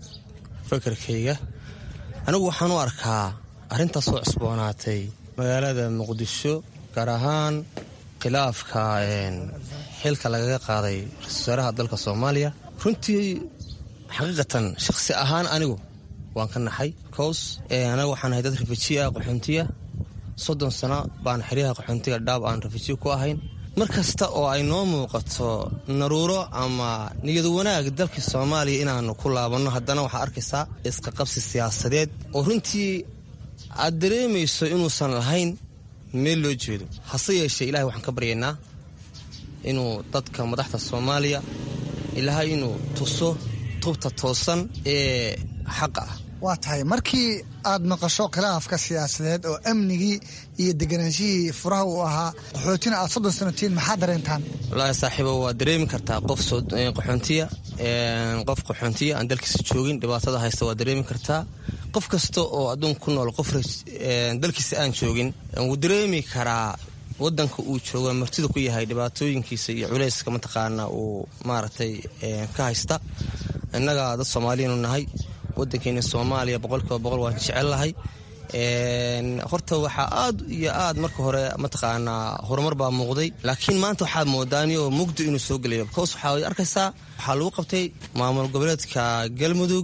Speaker 23: fakarkayga anigu waxaan u arkaa arrintaas soo cusboonaatay magaalada muqdisho gaar ahaan khilaafka xilka lagaga qaaday ra-isul wasaaraha dalka soomaaliya runtii xaqiiqatan shakhsi ahaan anigu waan ka naxay bcause anaga waxaan ahay dad rafajiya qaxoontiya soddon sano baan xeryaha qaxoontiga dhaab aan rafajiya ku ahayn mar kasta oo ay noo muuqato naruuro ama niyad wanaag dalkii soomaaliya inaanu ku laabanno haddana waxaa arkaysaa isqaqabsi siyaasadeed oo runtii aad dareemayso inuusan lahayn meel loo jeedo hase yeeshee ilahay waxaan ka baryaynaa inuu dadka madaxda soomaaliya ilaahay inuu tuso tubta toosan ee xaqa ah
Speaker 22: waa tahay markii aad maqasho khilaafka siyaasadeed oo amnigii iyo deganaanshihii furaha uu ahaa qaxootina aad soddon sanotiin maxaa dareentaan
Speaker 23: wallaahi saaxiibo waa dareemi kartaa qof qaxoontiya qof qaxoontiya aan dalkiisa joogin dhibaatada haysta waa dareemi kartaa qof kasta oo adduunka ku nool qof dalkiisa aan joogin wuu dareemi karaa wadanka uu joogo martida ku yahay dhibaatooyinkiisa iyo culayska mataqaana uu maaragtay ka haysta innaga dad soomaaliyanu nahay wadankeena soomaaliya boqolkiiba boqol waan jecellahay horta waxaa aad iyo aad marka hore mataqaanaa horumar baa muuqday laakiin maanta waxaad moodaanioo mugdi inuu soo gelayo bcause waxaa arkaysaa waxaa lagu qabtay maamul goboleedka galmudug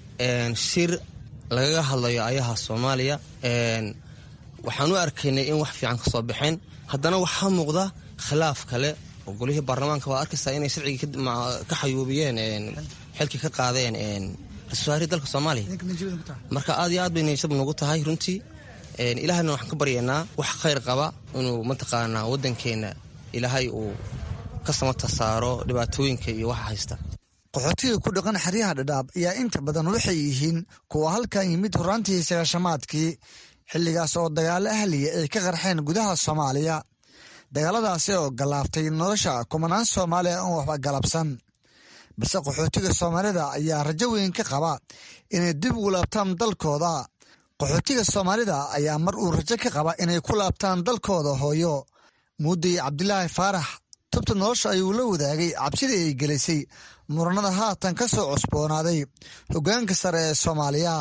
Speaker 23: shir lagaga hadlayo ayaha soomaaliya waxaan u arkaynay in wax fiican ka soo baxeen haddana waxaa muuqda khilaaf kale oo golihii baarlamaanka waa arkaysaa inay sharcigii ka xayuubiyeen xilkii ka qaadeen ra-iisul dalka soomaaliya marka aad iyo aad bay niyashab nagu tahay runtii ilaahayna waxaan ka baryaynaa wax khayr qaba inuu mataqaanaa waddankeenna ilaahay uu ka samata saaro dhibaatooyinka iyo waxa haysta
Speaker 22: qaxootiga ku dhaqan xeryaha dhadhaab ayaa inta badan waxay yihiin kuwa halkan yimid horaantii sagaashamaadkii xilligaas oo dagaalo ahliya ay ka qarxeen gudaha soomaaliya dagaaladaasi oo gallaaftay nolosha kumanaan soomaaliya oon waxba galabsan balse qaxootiga soomaalida ayaa rajo weyn ka qaba inay dib ugu laabtaan dalkooda qaxootiga soomaalida ayaa mar uu rajo ka qaba inay ku laabtaan dalkooda hooyo muudday cabdilaahi faarax tubta nolosha ayuu la wadaagay cabsidii ay gelisay muranada haatan ka soo cusboonaaday hoggaanka sare ee soomaaliya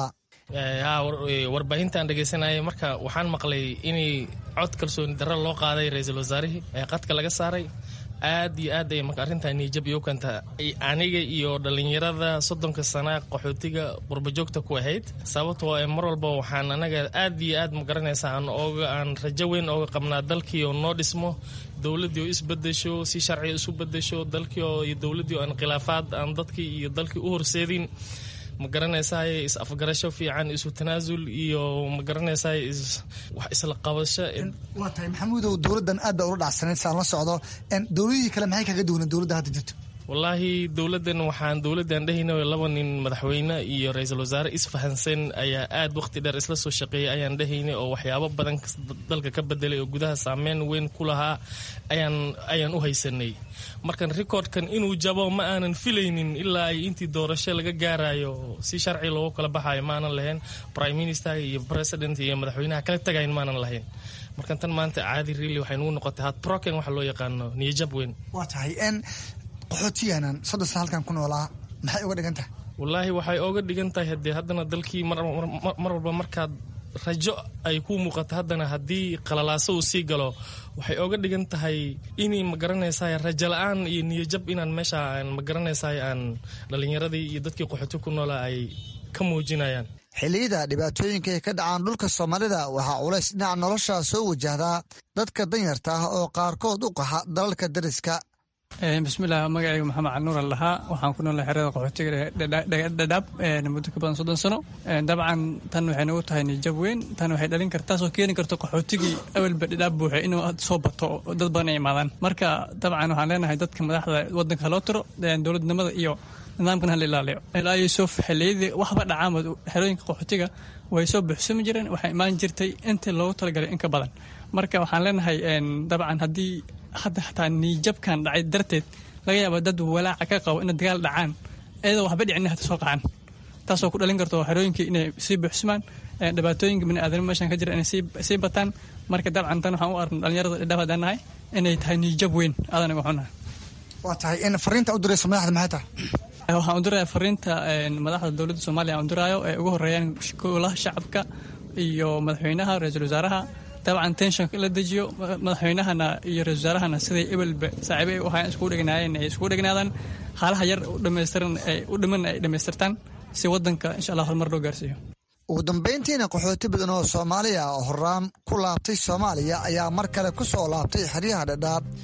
Speaker 3: warbaahintaan dhegeysanayay marka waxaan maqlay inay cod kalsooni darro loo qaaday ra-iisul wasaarihii ee qadka laga saaray aad iyo aad ay marka arrintan niijab iyo kanta aniga iyo dhallinyarada soddonka sana qaxootiga qurbajoogta ku ahayd sababtoo ee mar walba waxaan anaga aad iyo aad ma garanaysaa aan ooga aan rajo weyn ooga qabnaa dalkii oo noo dhismo dowladdii oo isbedesho si sharciga isu bedesho dalkii oo iyo dowladdii oo aan khilaafaad aan dadkii iyo dalkii u horseedin ma garanaysaay is afgarasho fiican isu tanaasul iyo ma garanaysaay wax isla qabasho
Speaker 22: waa tahay maxamuudow dowladdan aad baa ula dhacsanayd saan la socdo dowladihii kale maxay kaga duwaneen dowladda hadda jirto
Speaker 3: wallaahi dowladdan waxaan dowladdan dhehayna laba nin madaxweyne iyo ra-iisul wasaare isfahansan ayaa aad waqti dheer isla soo shaqeeyay ayaan dhehaynay oo waxyaabo badan dalka ka bedelay oo gudaha saameyn weyn ku lahaa ayaan ayaan u haysanay markan recordkan inuu jabo ma aanan filaynin ilaa ay intii doorasho laga gaarayo si sharci loogu kala baxayo ma aanan lahayn prime minister iyo president iyo madaxweynaha kala tagayn maanan lahayn markan tan maanta caadi really waxay nugu noqotay had broken waxa loo yaqaano niyajab weyn
Speaker 22: waa tahay qaxootiyanan soddon sana halkan ku noolaa maxay uga dhigan tahay
Speaker 3: wallaahi waxay ooga dhigan tahay haddee haddana dalkii mar walba markaad rajo ay ku muuqato haddana haddii qalalaaso uu sii galo waxay ooga dhigan tahay inay magaranaysaay rajo la-aan iyo niyajab inaan meesha aan magaranaysaay aan dhallinyaradii iyo dadkii qaxooti ku noolaa ay ka muujinayaan
Speaker 22: xilliyada dhibaatooyinka ay ka dhacaan dhulka soomaalida waxaa culays dhinaca nolosha soo wajahdaa dadka danyarta ah oo qaarkood u qaxa dalalka dariska
Speaker 5: bismillaah magacayga maxamed canuur al dhahaa waxaan ku noolay xerada qaxootiga dhadhaab muddo ka badan soddon sano dabcan tan waxay nagu tahay nijab weyn tan waxay dhalin karta taasoo keeni karto qaxootigii awalba dhadhaab buuxay inuu soo bato dad badan ay imaadaan marka dabcan waxaan leenahay dadka madaxda wadanka haloo tiro dowladnimada iyo nidaamkan hala ilaaliyo ilaa yuusuf xilliyadii waxba dhacaama xerooyinka qaxootiga way soo buuxsami jireen waxay imaan jirtay intii loogu talagalay in ka badan marka waxaan leenahay dabcan haddii hadda xataa niijabkan dhacay darteed laga yaaba dad walaaca ka qabo ina dagaal dhacaan iyadoo waxba dhicin hata soo qacaan taasoo ku dhalin karto xerooyinkii inay sii buuxsamaan dhibaatooyinka biniaadanimo meeshan ka jira inay sii bataan marka dabcan tan waxaan u arna dhalinyarada dhadhaaf haddaan nahay inay tahay niijab weyn aadan uga xunahay
Speaker 22: waa tahay in fariinta u dirayso madaxda maxay tahay
Speaker 5: waxaan u diraya fariinta madaxda dowladda soomaaliya aan u diraayo ee ugu horeeyaan golaha shacabka iyo madaxweynaha ra-iisul wasaaraha dabcan tenshonka in la dejiyo madaxweynahana iyo ra-isul wasaarahana siday ebelba saaxiibo ay u hayaan iskugu dhegnaayeen ay iskugu dhegnaadaan haalaha yar u dhamaystiran ay u dhiman ay dhammaystirtaan si waddanka insha allah horumar loo gaarsiiyo
Speaker 22: ugu dambayntiina qaxooti badan oo soomaaliya oo horaan ku laabtay soomaaliya ayaa mar kale ku soo laabtay xeryaha dhadhaab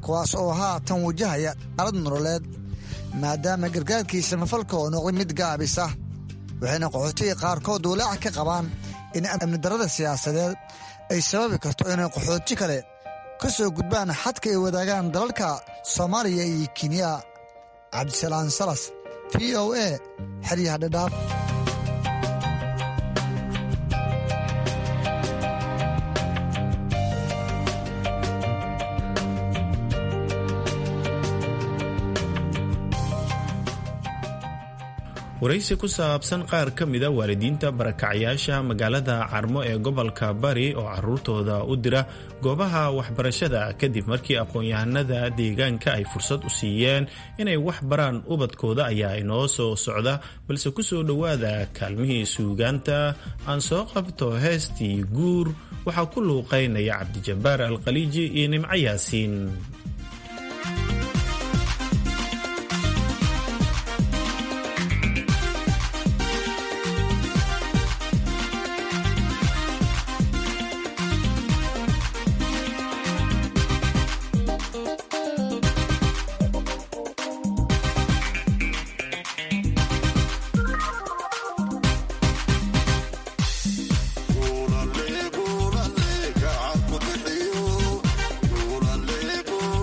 Speaker 22: kuwaas oo haatan wajahaya xaalad nololeed maadaama gargaarkii samafalka oo noqday mid gaabis ah waxayna qaxootiga qaarkood walaaca ka qabaan in amnidarrada siyaasadeed ay sababi karto inay qaxooti kale ka soo gudbaan xadka ay wadaagaan dalalka soomaaliya iyo kenya cabdisalaan salas v o a xeryaha dhadhaab
Speaker 21: waraysi ku saabsan qaar ka mida waalidiinta barakacyaasha magaalada carmo ee gobolka bari oo caruurtooda u dira goobaha waxbarashada kadib markii aqoon-yahanada deegaanka ay fursad u siiyeen inay wax baraan ubadkooda ayaa inoo soo socda balse ku soo dhowaada kaalmihii suugaanta aan soo qabto heestii guur waxaa ku luuqaynaya cabdijabbaar alkhaliiji iyo nimco yaasiin
Speaker 6: Gula le, gula le, gacan ku bixiyo. Gula le, gula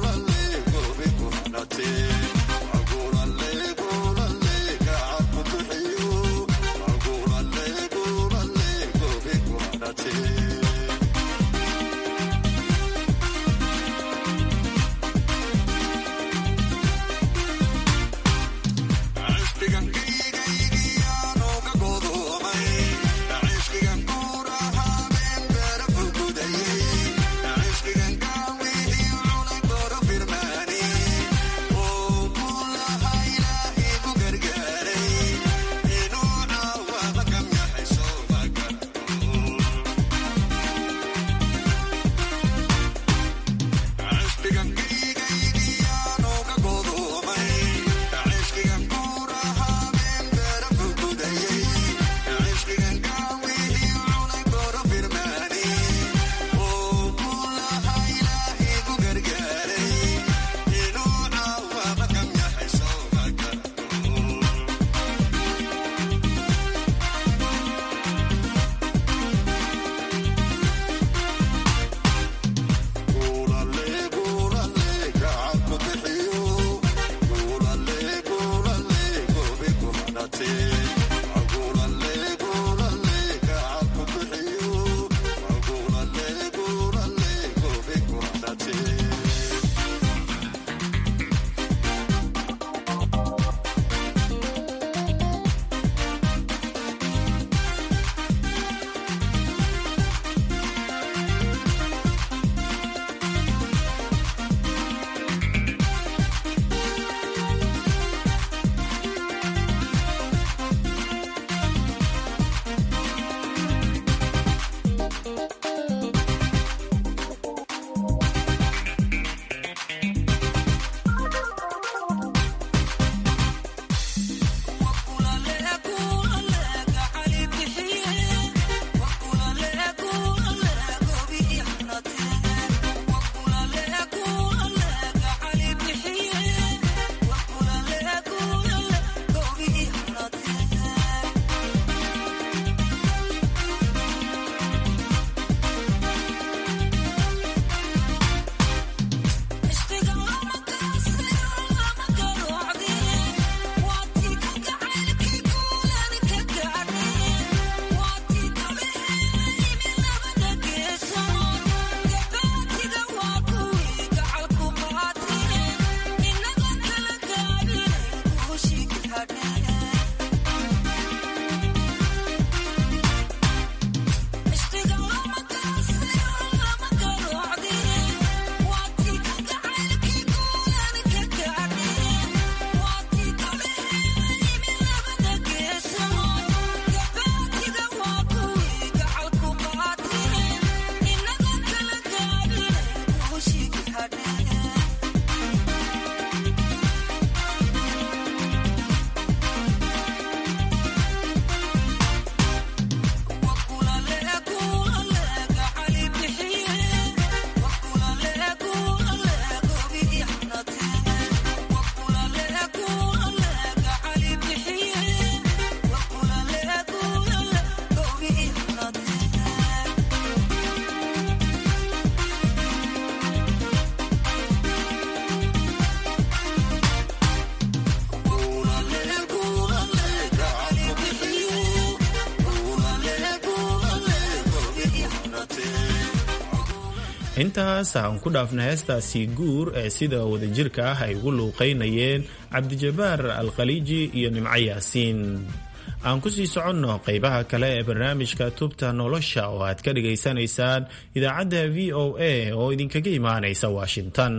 Speaker 21: intaas aan ku dhaafna heestaasi guur ee sida wadajirka ah ay ugu luuqaynayeen cabdijabaar alkhaliiji iyo nimco yaasiin aan ku sii soconno qaybaha kale ee barnaamijka tubta nolosha oo aad ka dhagaysanaysaan idaacadda v o a oo idinkaga imaanaysa washington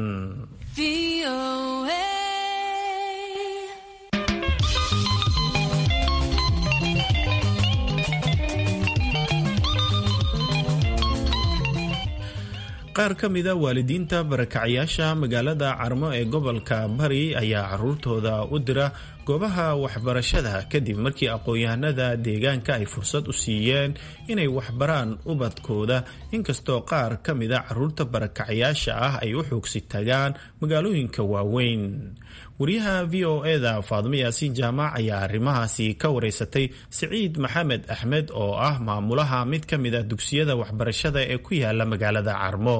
Speaker 21: qaar ka mida waalidiinta barakacyaasha magaalada carmo ee gobolka bari ayaa caruurtooda u dira goobaha waxbarashada kadib markii aqoon-yahanada deegaanka ay fursad u siiyeen inay waxbaraan ubadkooda inkastoo qaar ka mida caruurta barakacyaasha ah ay u xoogsi tagaan magaalooyinka waaweyn wariyaha v o eda faadimo yaasiin jaamac ayaa arrimahaasi ka wareysatay siciid maxamed axmed oo ah maamulaha mid ka mid a dugsiyada waxbarashada ee ku yaala magaalada carmo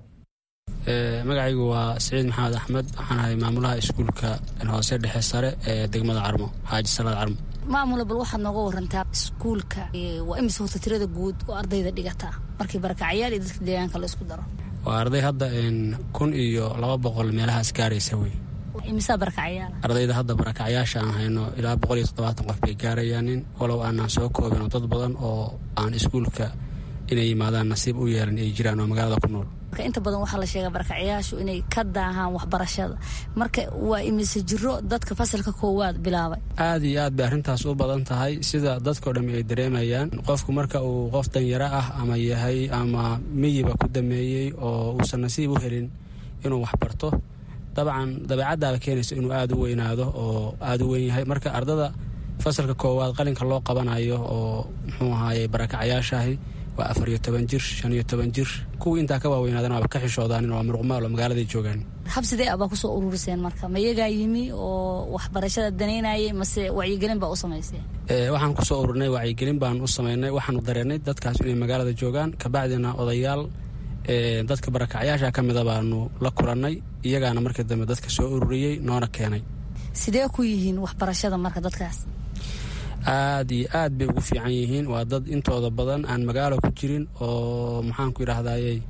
Speaker 6: magacaygu waa siciid maxamed axmed waxaan ahay maamulaha iskuulka hoose dhexe sare ee degmada carmo xaaji salaad carmo
Speaker 8: maamula bal waxaad nooga warantaa iskuulka waa imise horta tirada guud oo ardayda dhigata markii barakacyaal iyo dadka deegaanka la isku daro
Speaker 6: waa arday hadda kun iyo laba boqol meelahaas gaaraysa wey
Speaker 8: imisaa barakacyaal
Speaker 6: ardayda hadda barakacyaasha aan hayno ilaa boqol iyo toddobaatan qof bay gaarayaanin walow aanaan soo koobin oo dad badan oo aan iskuulka inay yimaadaan nasiib u yeelan ay jiraan oo magaalada ku nool
Speaker 8: marka inta badan waxaa la sheegaa barakacyaashu inay ka daahaan waxbarashada marka waa imise jiro dadka fasalka koowaad bilaabay
Speaker 6: aad iyo aad bay arrintaas u badan tahay sida dadkao dhammi ay dareemayaan qofku marka uu qof danyaro ah ama yahay ama miyiba ku dameeyey oo uusan nasiib u helin inuu waxbarto dabcan dabeecaddaaba keenaysa inuu aada u weynaado oo aada u weyn yahay marka ardada fasalka koowaad qalinka loo qabanayo oo muxuu ahaaye barakacyaashaahi waa afar iyo toban jir shan iyo toban jir kuwii intaa ka waaweynaadana waaba ka xishoodaanin waa muruqmaal oo magaaladay joogaan
Speaker 8: habsidee abaa kusoo ururiseen marka ma iyagaa yimi oo waxbarashada danaynayay mase wacyigelin baa u samayseen
Speaker 6: waxaan kusoo ururnay wacyigelin baan u samaynay waxaanu dareennay dadkaas inay magaalada joogaan kabacdina odayaal dadka barakacyaasha ka mida baanu la kulannay iyagaana markii dambe dadka soo ururiyey noona keenay
Speaker 8: sidee ku yihiin waxbarashada marka dadkaas
Speaker 6: aad iyo aad bay ugu fiican yihiin waa dad intooda badan aan magaalo ku jirin oo maxaanku yidhahdayey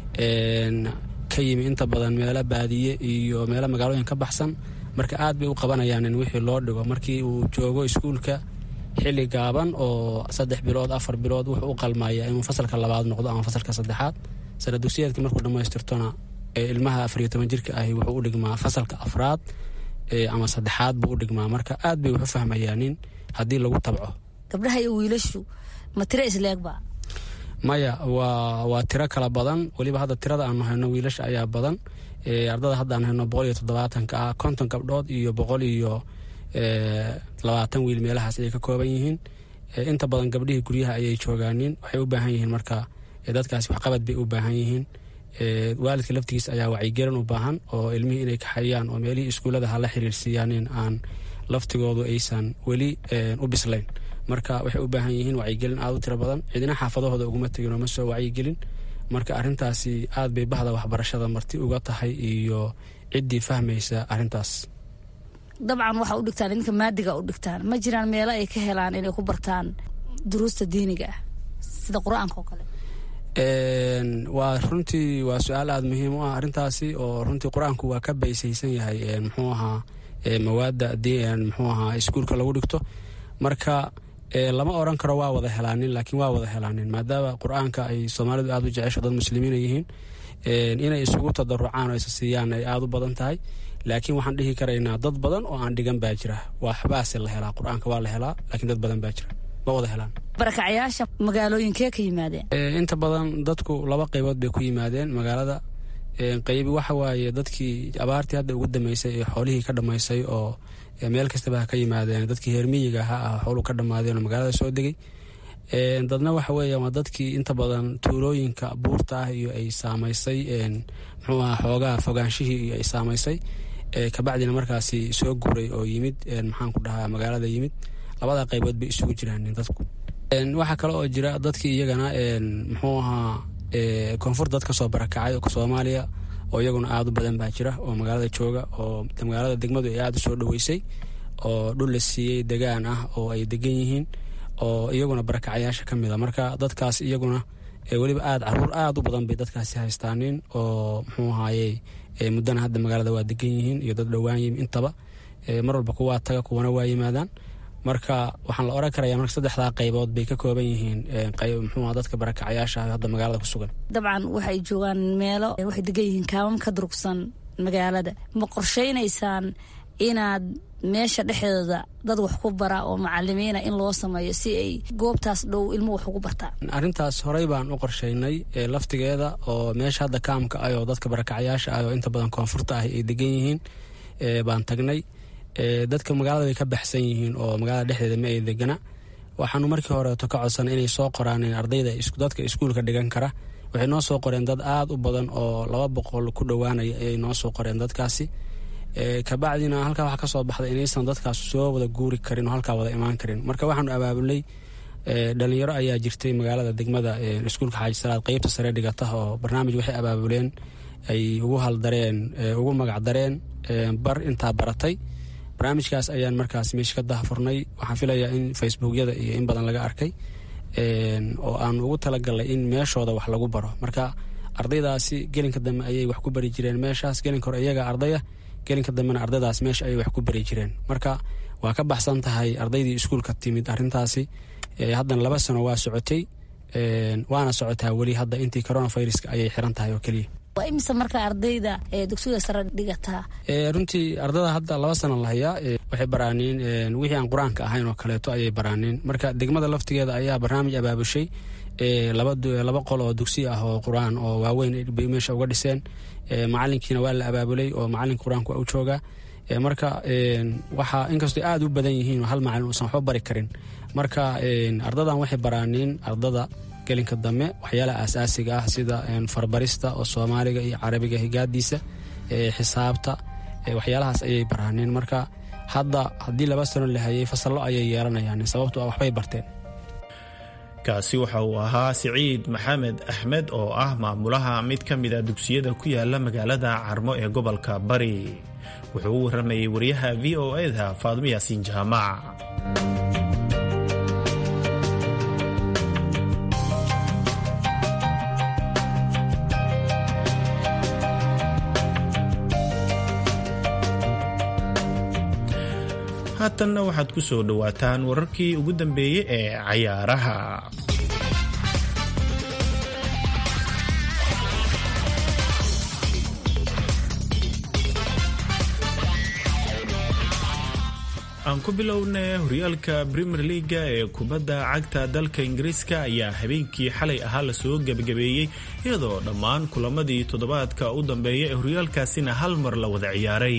Speaker 6: ka yimi inta badan meelo baadiye iyo meelo magaalooyin ka baxsan marka aad bay u qabanayaan in wixii loo dhigo markii uu joogo iskuulka xilli gaaban oo saddex bilood afar bilood wuxuu u qalmaya inuu fasalka labaad noqdo ama fasalka saddexaad sana dugsiyeedka markuu dhammaystirtona ilmaha afariyo toban jirka ahi wuxuu u dhigmaa fasalka afraad ama saddexaad buu u dhigmaa marka aad bay waxu fahmayaanin haddii lagu tabco
Speaker 8: gabdhaha iyo wiilashu ma tiro isleegba
Speaker 6: maya waa waa tiro kala badan weliba hadda tirada aanu hayno wiilasha ayaa badan ardada hadda aan hayno boqol iyo toddobaatanka ah konton gabdhood iyo boqol iyo labaatan wiil meelahaas ayay ka kooban yihiin inta badan gabdhihii guryaha ayay joogaanin waxay u baahan yihiin marka dadkaasi waxqabad bay u baahan yihiin waalidka laftigiis ayaa wacyigelin u baahan oo ilmihii inay kaxayaan oo meelihii iskuullada hala xiriirsiiyaanin aan laftigoodu aysan weli u bislayn marka waxay u baahan yihiin wacyigelin aad u tiro badan cidina xaafadahooda uguma tegin oo ma soo wacyigelin marka arrintaasi aad bay bahda waxbarashada marti uga tahay iyo ciddii fahmaysa arrintaas
Speaker 8: dabcan waxaa u dhigtaan idinka maadiga u dhigtaan ma jiraan meelo ay ka helaan inay ku bartaan duruusta diiniga ah sida qur-aanka oo kale
Speaker 6: waa runtii waa su-aal aada muhiim u ah arrintaasi oo runtii qur-aanku waa ka baysaysan yahay muxuu ahaa mawaadda muxuu ahaa iskuulka lagu dhigto marka lama oran karo waa wada helaanin laakiin waa wada helaanin maadaama qur-aanka ay soomaalidu aada u jecesho dad muslimiina yihiin inay isugu tadarucaan oo isa siiyaan ay aada u badan tahay laakiin waxaan dhihi karaynaa dad badan oo aan dhigan baa jira waxbaase la helaa qur-aanka waa la helaa laakiin dad badan baa jira ma wada helaan
Speaker 8: barakacyaasha magaalooyinkee ka yimaadeen
Speaker 6: inta badan dadku laba qaybood bay ku yimaadeen magaalada qaybi waxa waaye dadkii abaartii hadda ugu dambeysay ee xoolihii ka dhammaysay oo meel kastaba ha ka yimaadeen dadkii heermiyiga ha ah xooluhu ka dhammaadeen oo magaalada soo degay dadna waxa weeya waa dadkii inta badan tuulooyinka buurta ah iyo ay saamaysay muxuu aha xoogaha fogaanshihii iyo ay saamaysay kabacdina markaasi soo guuray oo yimid maxaan ku dhahaa magaalada yimid labada qaybood bay isugu jiraan dadku waxaa kale oo jira dadkii iyagana muxuu ahaa koonfur dad kasoo barakacay soomaaliya oo iyaguna aada u badan baa jira oo magaalada jooga oo magaalada degmadu ay aada u soo dhaweysay oo dhul la siiyey degaan ah oo ay degan yihiin oo iyaguna barakacayaasha ka mid a marka dadkaas iyaguna weliba aad caruur aad u badan bay dadkaasi haystaanin oo muxuu ahaaye muddana hadda magaalada waa degan yihiin iyo dad dhowaan yimi intaba mar walba kuwaa taga kuwana waa yimaadaan marka waxaan la oran karaya marka saddexdaa qaybood bay ka kooban yihiin muxuu dadka barakacayaasha hadda magaalada ku sugan
Speaker 8: dabcan waxay joogaan meelo waxay degan yihiin kaamam ka durugsan magaalada ma qorshaynaysaan inaad meesha dhexdeeda dad wax ku bara oo macalimiina in loo sameeyo si ay goobtaas dhow ilmo wax ugu bartaan
Speaker 6: arrintaas horey baan u qorshaynay laftigeeda oo meesha hadda kaamka ah oo dadka barakacayaasha ah oo inta badan koonfurta ah ay degan yihiin baan tagnay dadka magaalada way ka baxsan yihiin oo magaalada dhexdeeda ma ay degana waxaanu markii horeeto ka codsan inay soo qoraan ardayda dadka iskuulka dhigan kara waxay noo soo qoreen dad aad u badan oo laba boqol ku dhowaanaya ayay noo soo qoreen dadkaasi kabacdina halkaa waxaa kasoo baxday inaysan dadkaas soo wada guuri karin oo halkaa wada imaan karin marka waxaanu abaabulnay dhalinyaro ayaa jirtay magaalada degmada iskuulka xaaji salaad qeybta sare dhigata oo barnaamij waxay abaabuleen ay ugu haldareen ugu magacdareen bar intaa baratay barnaamijkaas ayaan markaas meesha ka dahafurnay waxaan filayaa in facebookyada iyo in badan laga arkay oo aan ugu talagalnay in meeshooda wax lagu baro marka ardaydaasi gelinka dambe ayay wax ku bari jireen meeshaas gelinka hore iyaga ardaya gelinka dambena ardaydaas meesha ayay wax ku bari jireen marka waa ka baxsan tahay ardaydii iskuulka timid arintaasi haddana laba sano waa socotay waana socotaa weli hadda intii coronaviruska ayay xiran tahay oo keliya
Speaker 8: waa imise marka ardayda ee dugsiga sare dhigataa
Speaker 6: runtii ardada hadda laba sana la hayaa waxay baraaniin wixii aan qur-aanka ahayn oo kaleeto ayay baraaniin marka degmada laftigeeda ayaa barnaamij abaabushay laba qol oo dugsi ah oo qur-aan oo waaweyn bay meesha uga dhiseen macalinkiina waa la abaabulay oo macalinka qur-aanka waa u joogaa marka waxaa inkastoo aad u badan yihiin oo hal macalin uusan waxba bari karin marka ardadan waxay baraaniin ardada gelinka dambe waxyaalaha aasaasiga ah sida farbarista oo soomaaliga iyo carabiga higaadiisa xisaabta waxyaalahaas ayay baraaniin marka hadda haddii laba sano la hayay fasallo ayay yeelanayaan sababto ah waxbay barteen
Speaker 21: kaasi waxa uu ahaa siciid maxamed axmed oo ah maamulaha mid ka mida dugsiyada ku yaala magaalada carmo ee gobolka bari wuxuu u waramayay wariyaha v o eda faadmo yaasiin jaamac haatanna waxaad ku soo dhowaataan wararkii ugu dambeeyey ee cayaaraha aan ku bilowna horyaalka premier leaga ee kubadda cagta dalka ingiriiska ayaa habeenkii xalay ahaa lasoo gebagabeeyey iyadoo dhammaan kulamadii toddobaadka u dambeeya ee horyaalkaasina hal mar la wada ciyaaray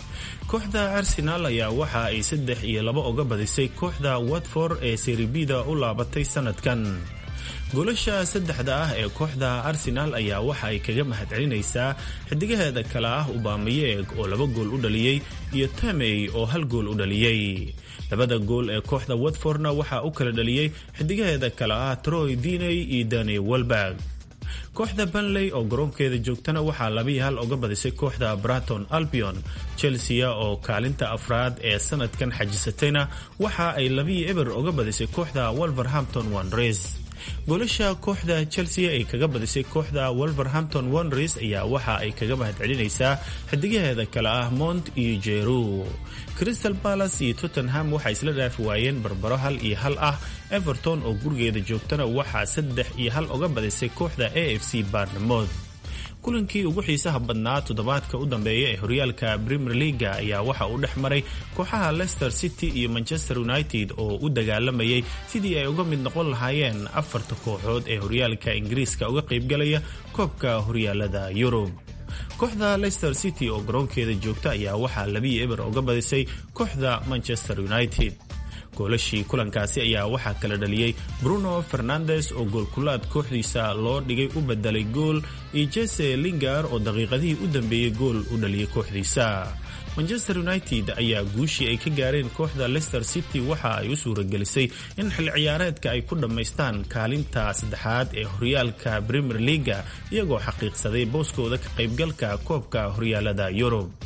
Speaker 21: kooxda arsenaal ayaa waxa ay saddex iyo laba uga badisay kooxda watford ee seribida u laabatay sanadkan goolasha saddexda ah ee kooxda arsenaal ayaa waxa ay kaga mahadcelinaysaa xidigaheeda kale ah ubamayeeg oo laba gool u dhaliyey iyo tamey oo hal gool u dhaliyey labada gool ee kooxda watfordna waxaa u kala dhaliyey xidigaheeda kale ah troy diney iyo dani welberg kooxda banley oo garoonkeeda joogtana waxaa labiyi hal uga badisay kooxda braton albion chelsea oo kaalinta afraad ee sanadkan xajisatayna waxa ay labiyi eber uga badisay kooxda wolverhampton wanres goolasha kooxda chelsea ay kaga badisay kooxda wolverhampton wanres ayaa waxa ay kaga mahadcelinaysaa xidigaheeda kale ah mont iyo jeru crystal palace iyo tottenham waxay isla dhaafi waayeen barbaro hal iyo hal ah everton oo gurigeeda joogtana waxaa saddex iyo hal uga badisay kooxda a f c barnamoth kulankii ugu xiisaha badnaa toddobaadka u dambeeya ee horyaalka premier leaga ayaa waxa uu dhex maray kooxaha leicester city iyo manchester united oo u dagaalamayay sidii ay uga mid noqon lahaayeen afarta kooxood ee horyaalka ingiriiska uga qaybgalaya koobka horyaalada yurub kooxda leicester city oo garoonkeeda joogta ayaa waxaa labiyi eber uga badisay kooxda manchester united goolashii kulankaasi ayaa waxaa kala dhaliyey bruno fernandes oo goolkulaad kooxdiisa loo dhigay u bedelay gool iyo jese lingar oo daqiiqadihii u dambeeyey gool u dhaliyay kooxdiisa manchester united ayaa guushii ay ka gaareen kooxda leicester city waxa ay u suuragelisay in xil ciyaareedka ay ku dhammaystaan kaalinta saddexaad ee horyaalka premier leaga iyagoo xaqiiqsaday booskooda ka qaybgalka koobka horyaalada yurub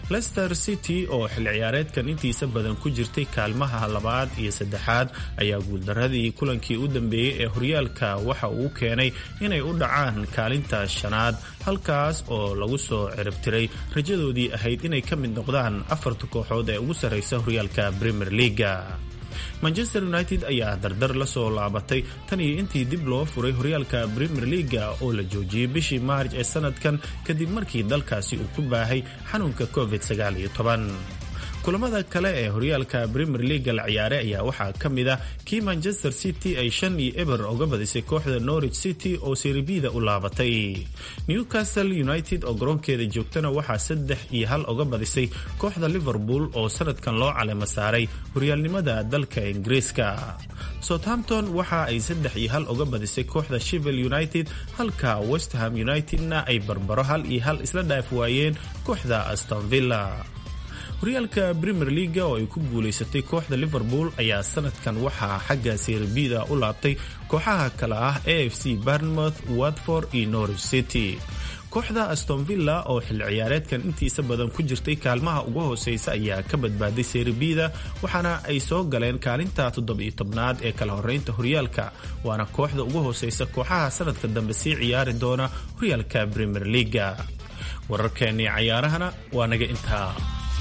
Speaker 21: lester city oo xil ciyaareedkan intiisa badan ku jirtay kaalmaha labaad iyo saddexaad ayaa guuldaradii kulankii u dambeeyey ee horyaalka waxa uu keenay inay u dhacaan kaalinta shanaad halkaas oo lagu soo ciribtiray rajadoodii ahayd inay ka mid noqdaan afarta kooxood ee ugu sarraysa horyaalka premier leaga manchester united ayaa dardar la soo laabatay tan iyo intii dib loo furay horyaalka premier leaga oo la joojiyey bishii maarj ee sanadkan kadib markii dalkaasi uu ku baahay xanuunka covid kulamada kale ee horyaalka premier leaga la ciyaaray ayaa waxaa ka mid ah kii manchester city ay shan iyo eber uga badisay kooxda norwich city oo seribida u laabatay newcastle united oo garoonkeeda joogtana waxaa saddex iyo hal uga badisay kooxda liverpool oo sanadkan loo calemo saaray horyaalnimada dalka ingiriiska southampton waxa ay saddex iyo hal uga badisay kooxda shivel united halka westham unitedna ay barbaro hal iyo hal isla dhaaf waayeen kooxda astonvilla horyaalka premier leaga oo ay ku guulaysatay kooxda liverpool ayaa sanadkan waxaa xagga serbida u laabtay kooxaha kale ah a f c barnmouth watford iyo norwich city kooxda astonvilla oo xilli ciyaareedkan intiisa badan ku jirtay kaalmaha ugu hooseysa ayaa ka badbaaday serbida waxaana ay soo galeen kaalinta toddobiyo tobnaad ee kala horeynta horyaalka waana kooxda ugu hooseysa kooxaha sanadka dambe sii ciyaari doona horyaalka premier leaga wararkeennii cayaarahana waa naga intaa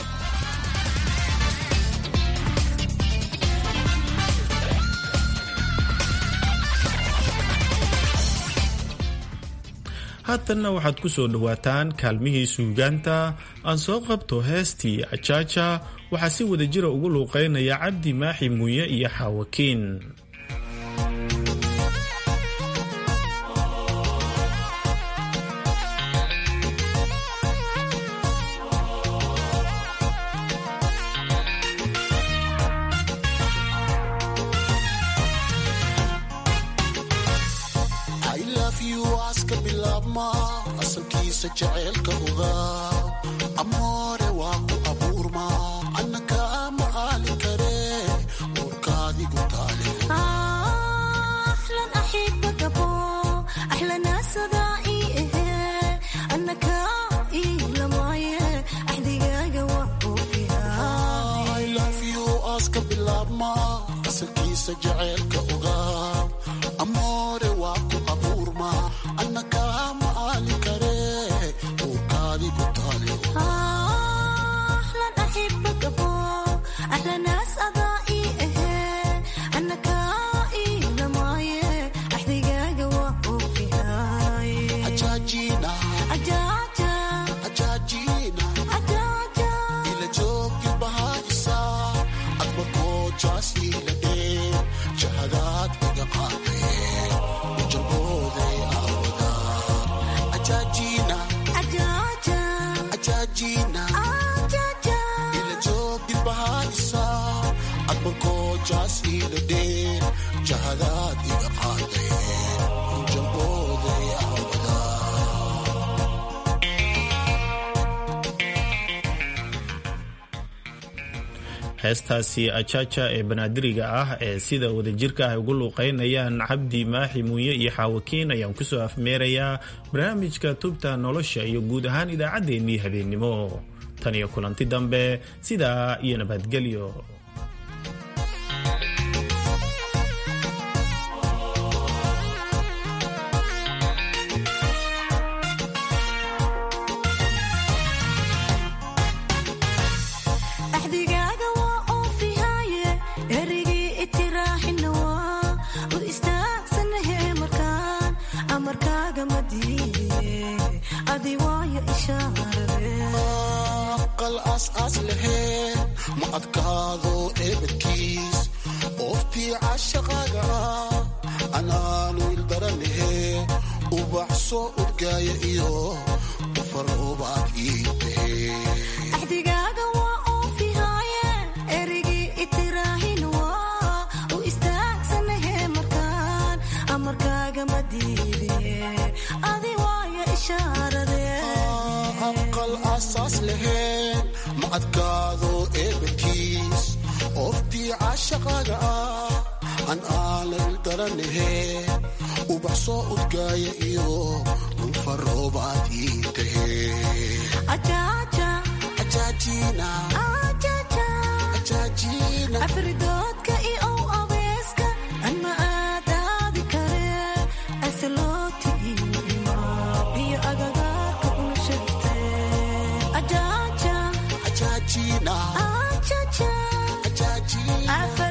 Speaker 21: haatanna waxaad ku soo dhowaataan kaalmihii suugaanta aan soo qabto heestii ajaaja waxaa si wada jira ugu luuqeynaya cabdi maaxi muuye iyo xaawakiin
Speaker 9: amoore waa ku abuurma annaka ma aali kare uurkaadigu taale aska bilaabma asalkiisa jaceylka ogaa amoore waa ku abuurma annaka ma aali kare uurkaadigu taale jahadaad iga qaaday jambooday
Speaker 21: heestaasi ajaaja ee banaadiriga ah ee sida wadajirka ah ugu luuqeynayaan cabdi maaxi muuye iyo xaawakiin ayaan kusoo afmeerayaa barnaamijka tubta nolosha iyo guud ahaan idaacaddeenii habeennimo tan iyo kulanti dambe sidaa iyo nabadgelyo
Speaker 9: ma adkaado eebadkiis ooftii cashaqaaga ah anaanu ildaranahe ubaxsoo udgaaya iyo ufaroobaad ii tahe aqal asaas laheen ma adkaado eebadkiis ooftii cashaqaaga ah an aana ildaranahe ubaxsoo udgaaya iyo ufaroobaad ii tahe
Speaker 10: afridoodka iyo abeeska anma aadaadi kare asaloti iyo agagaarka una shegte ajaja ajaja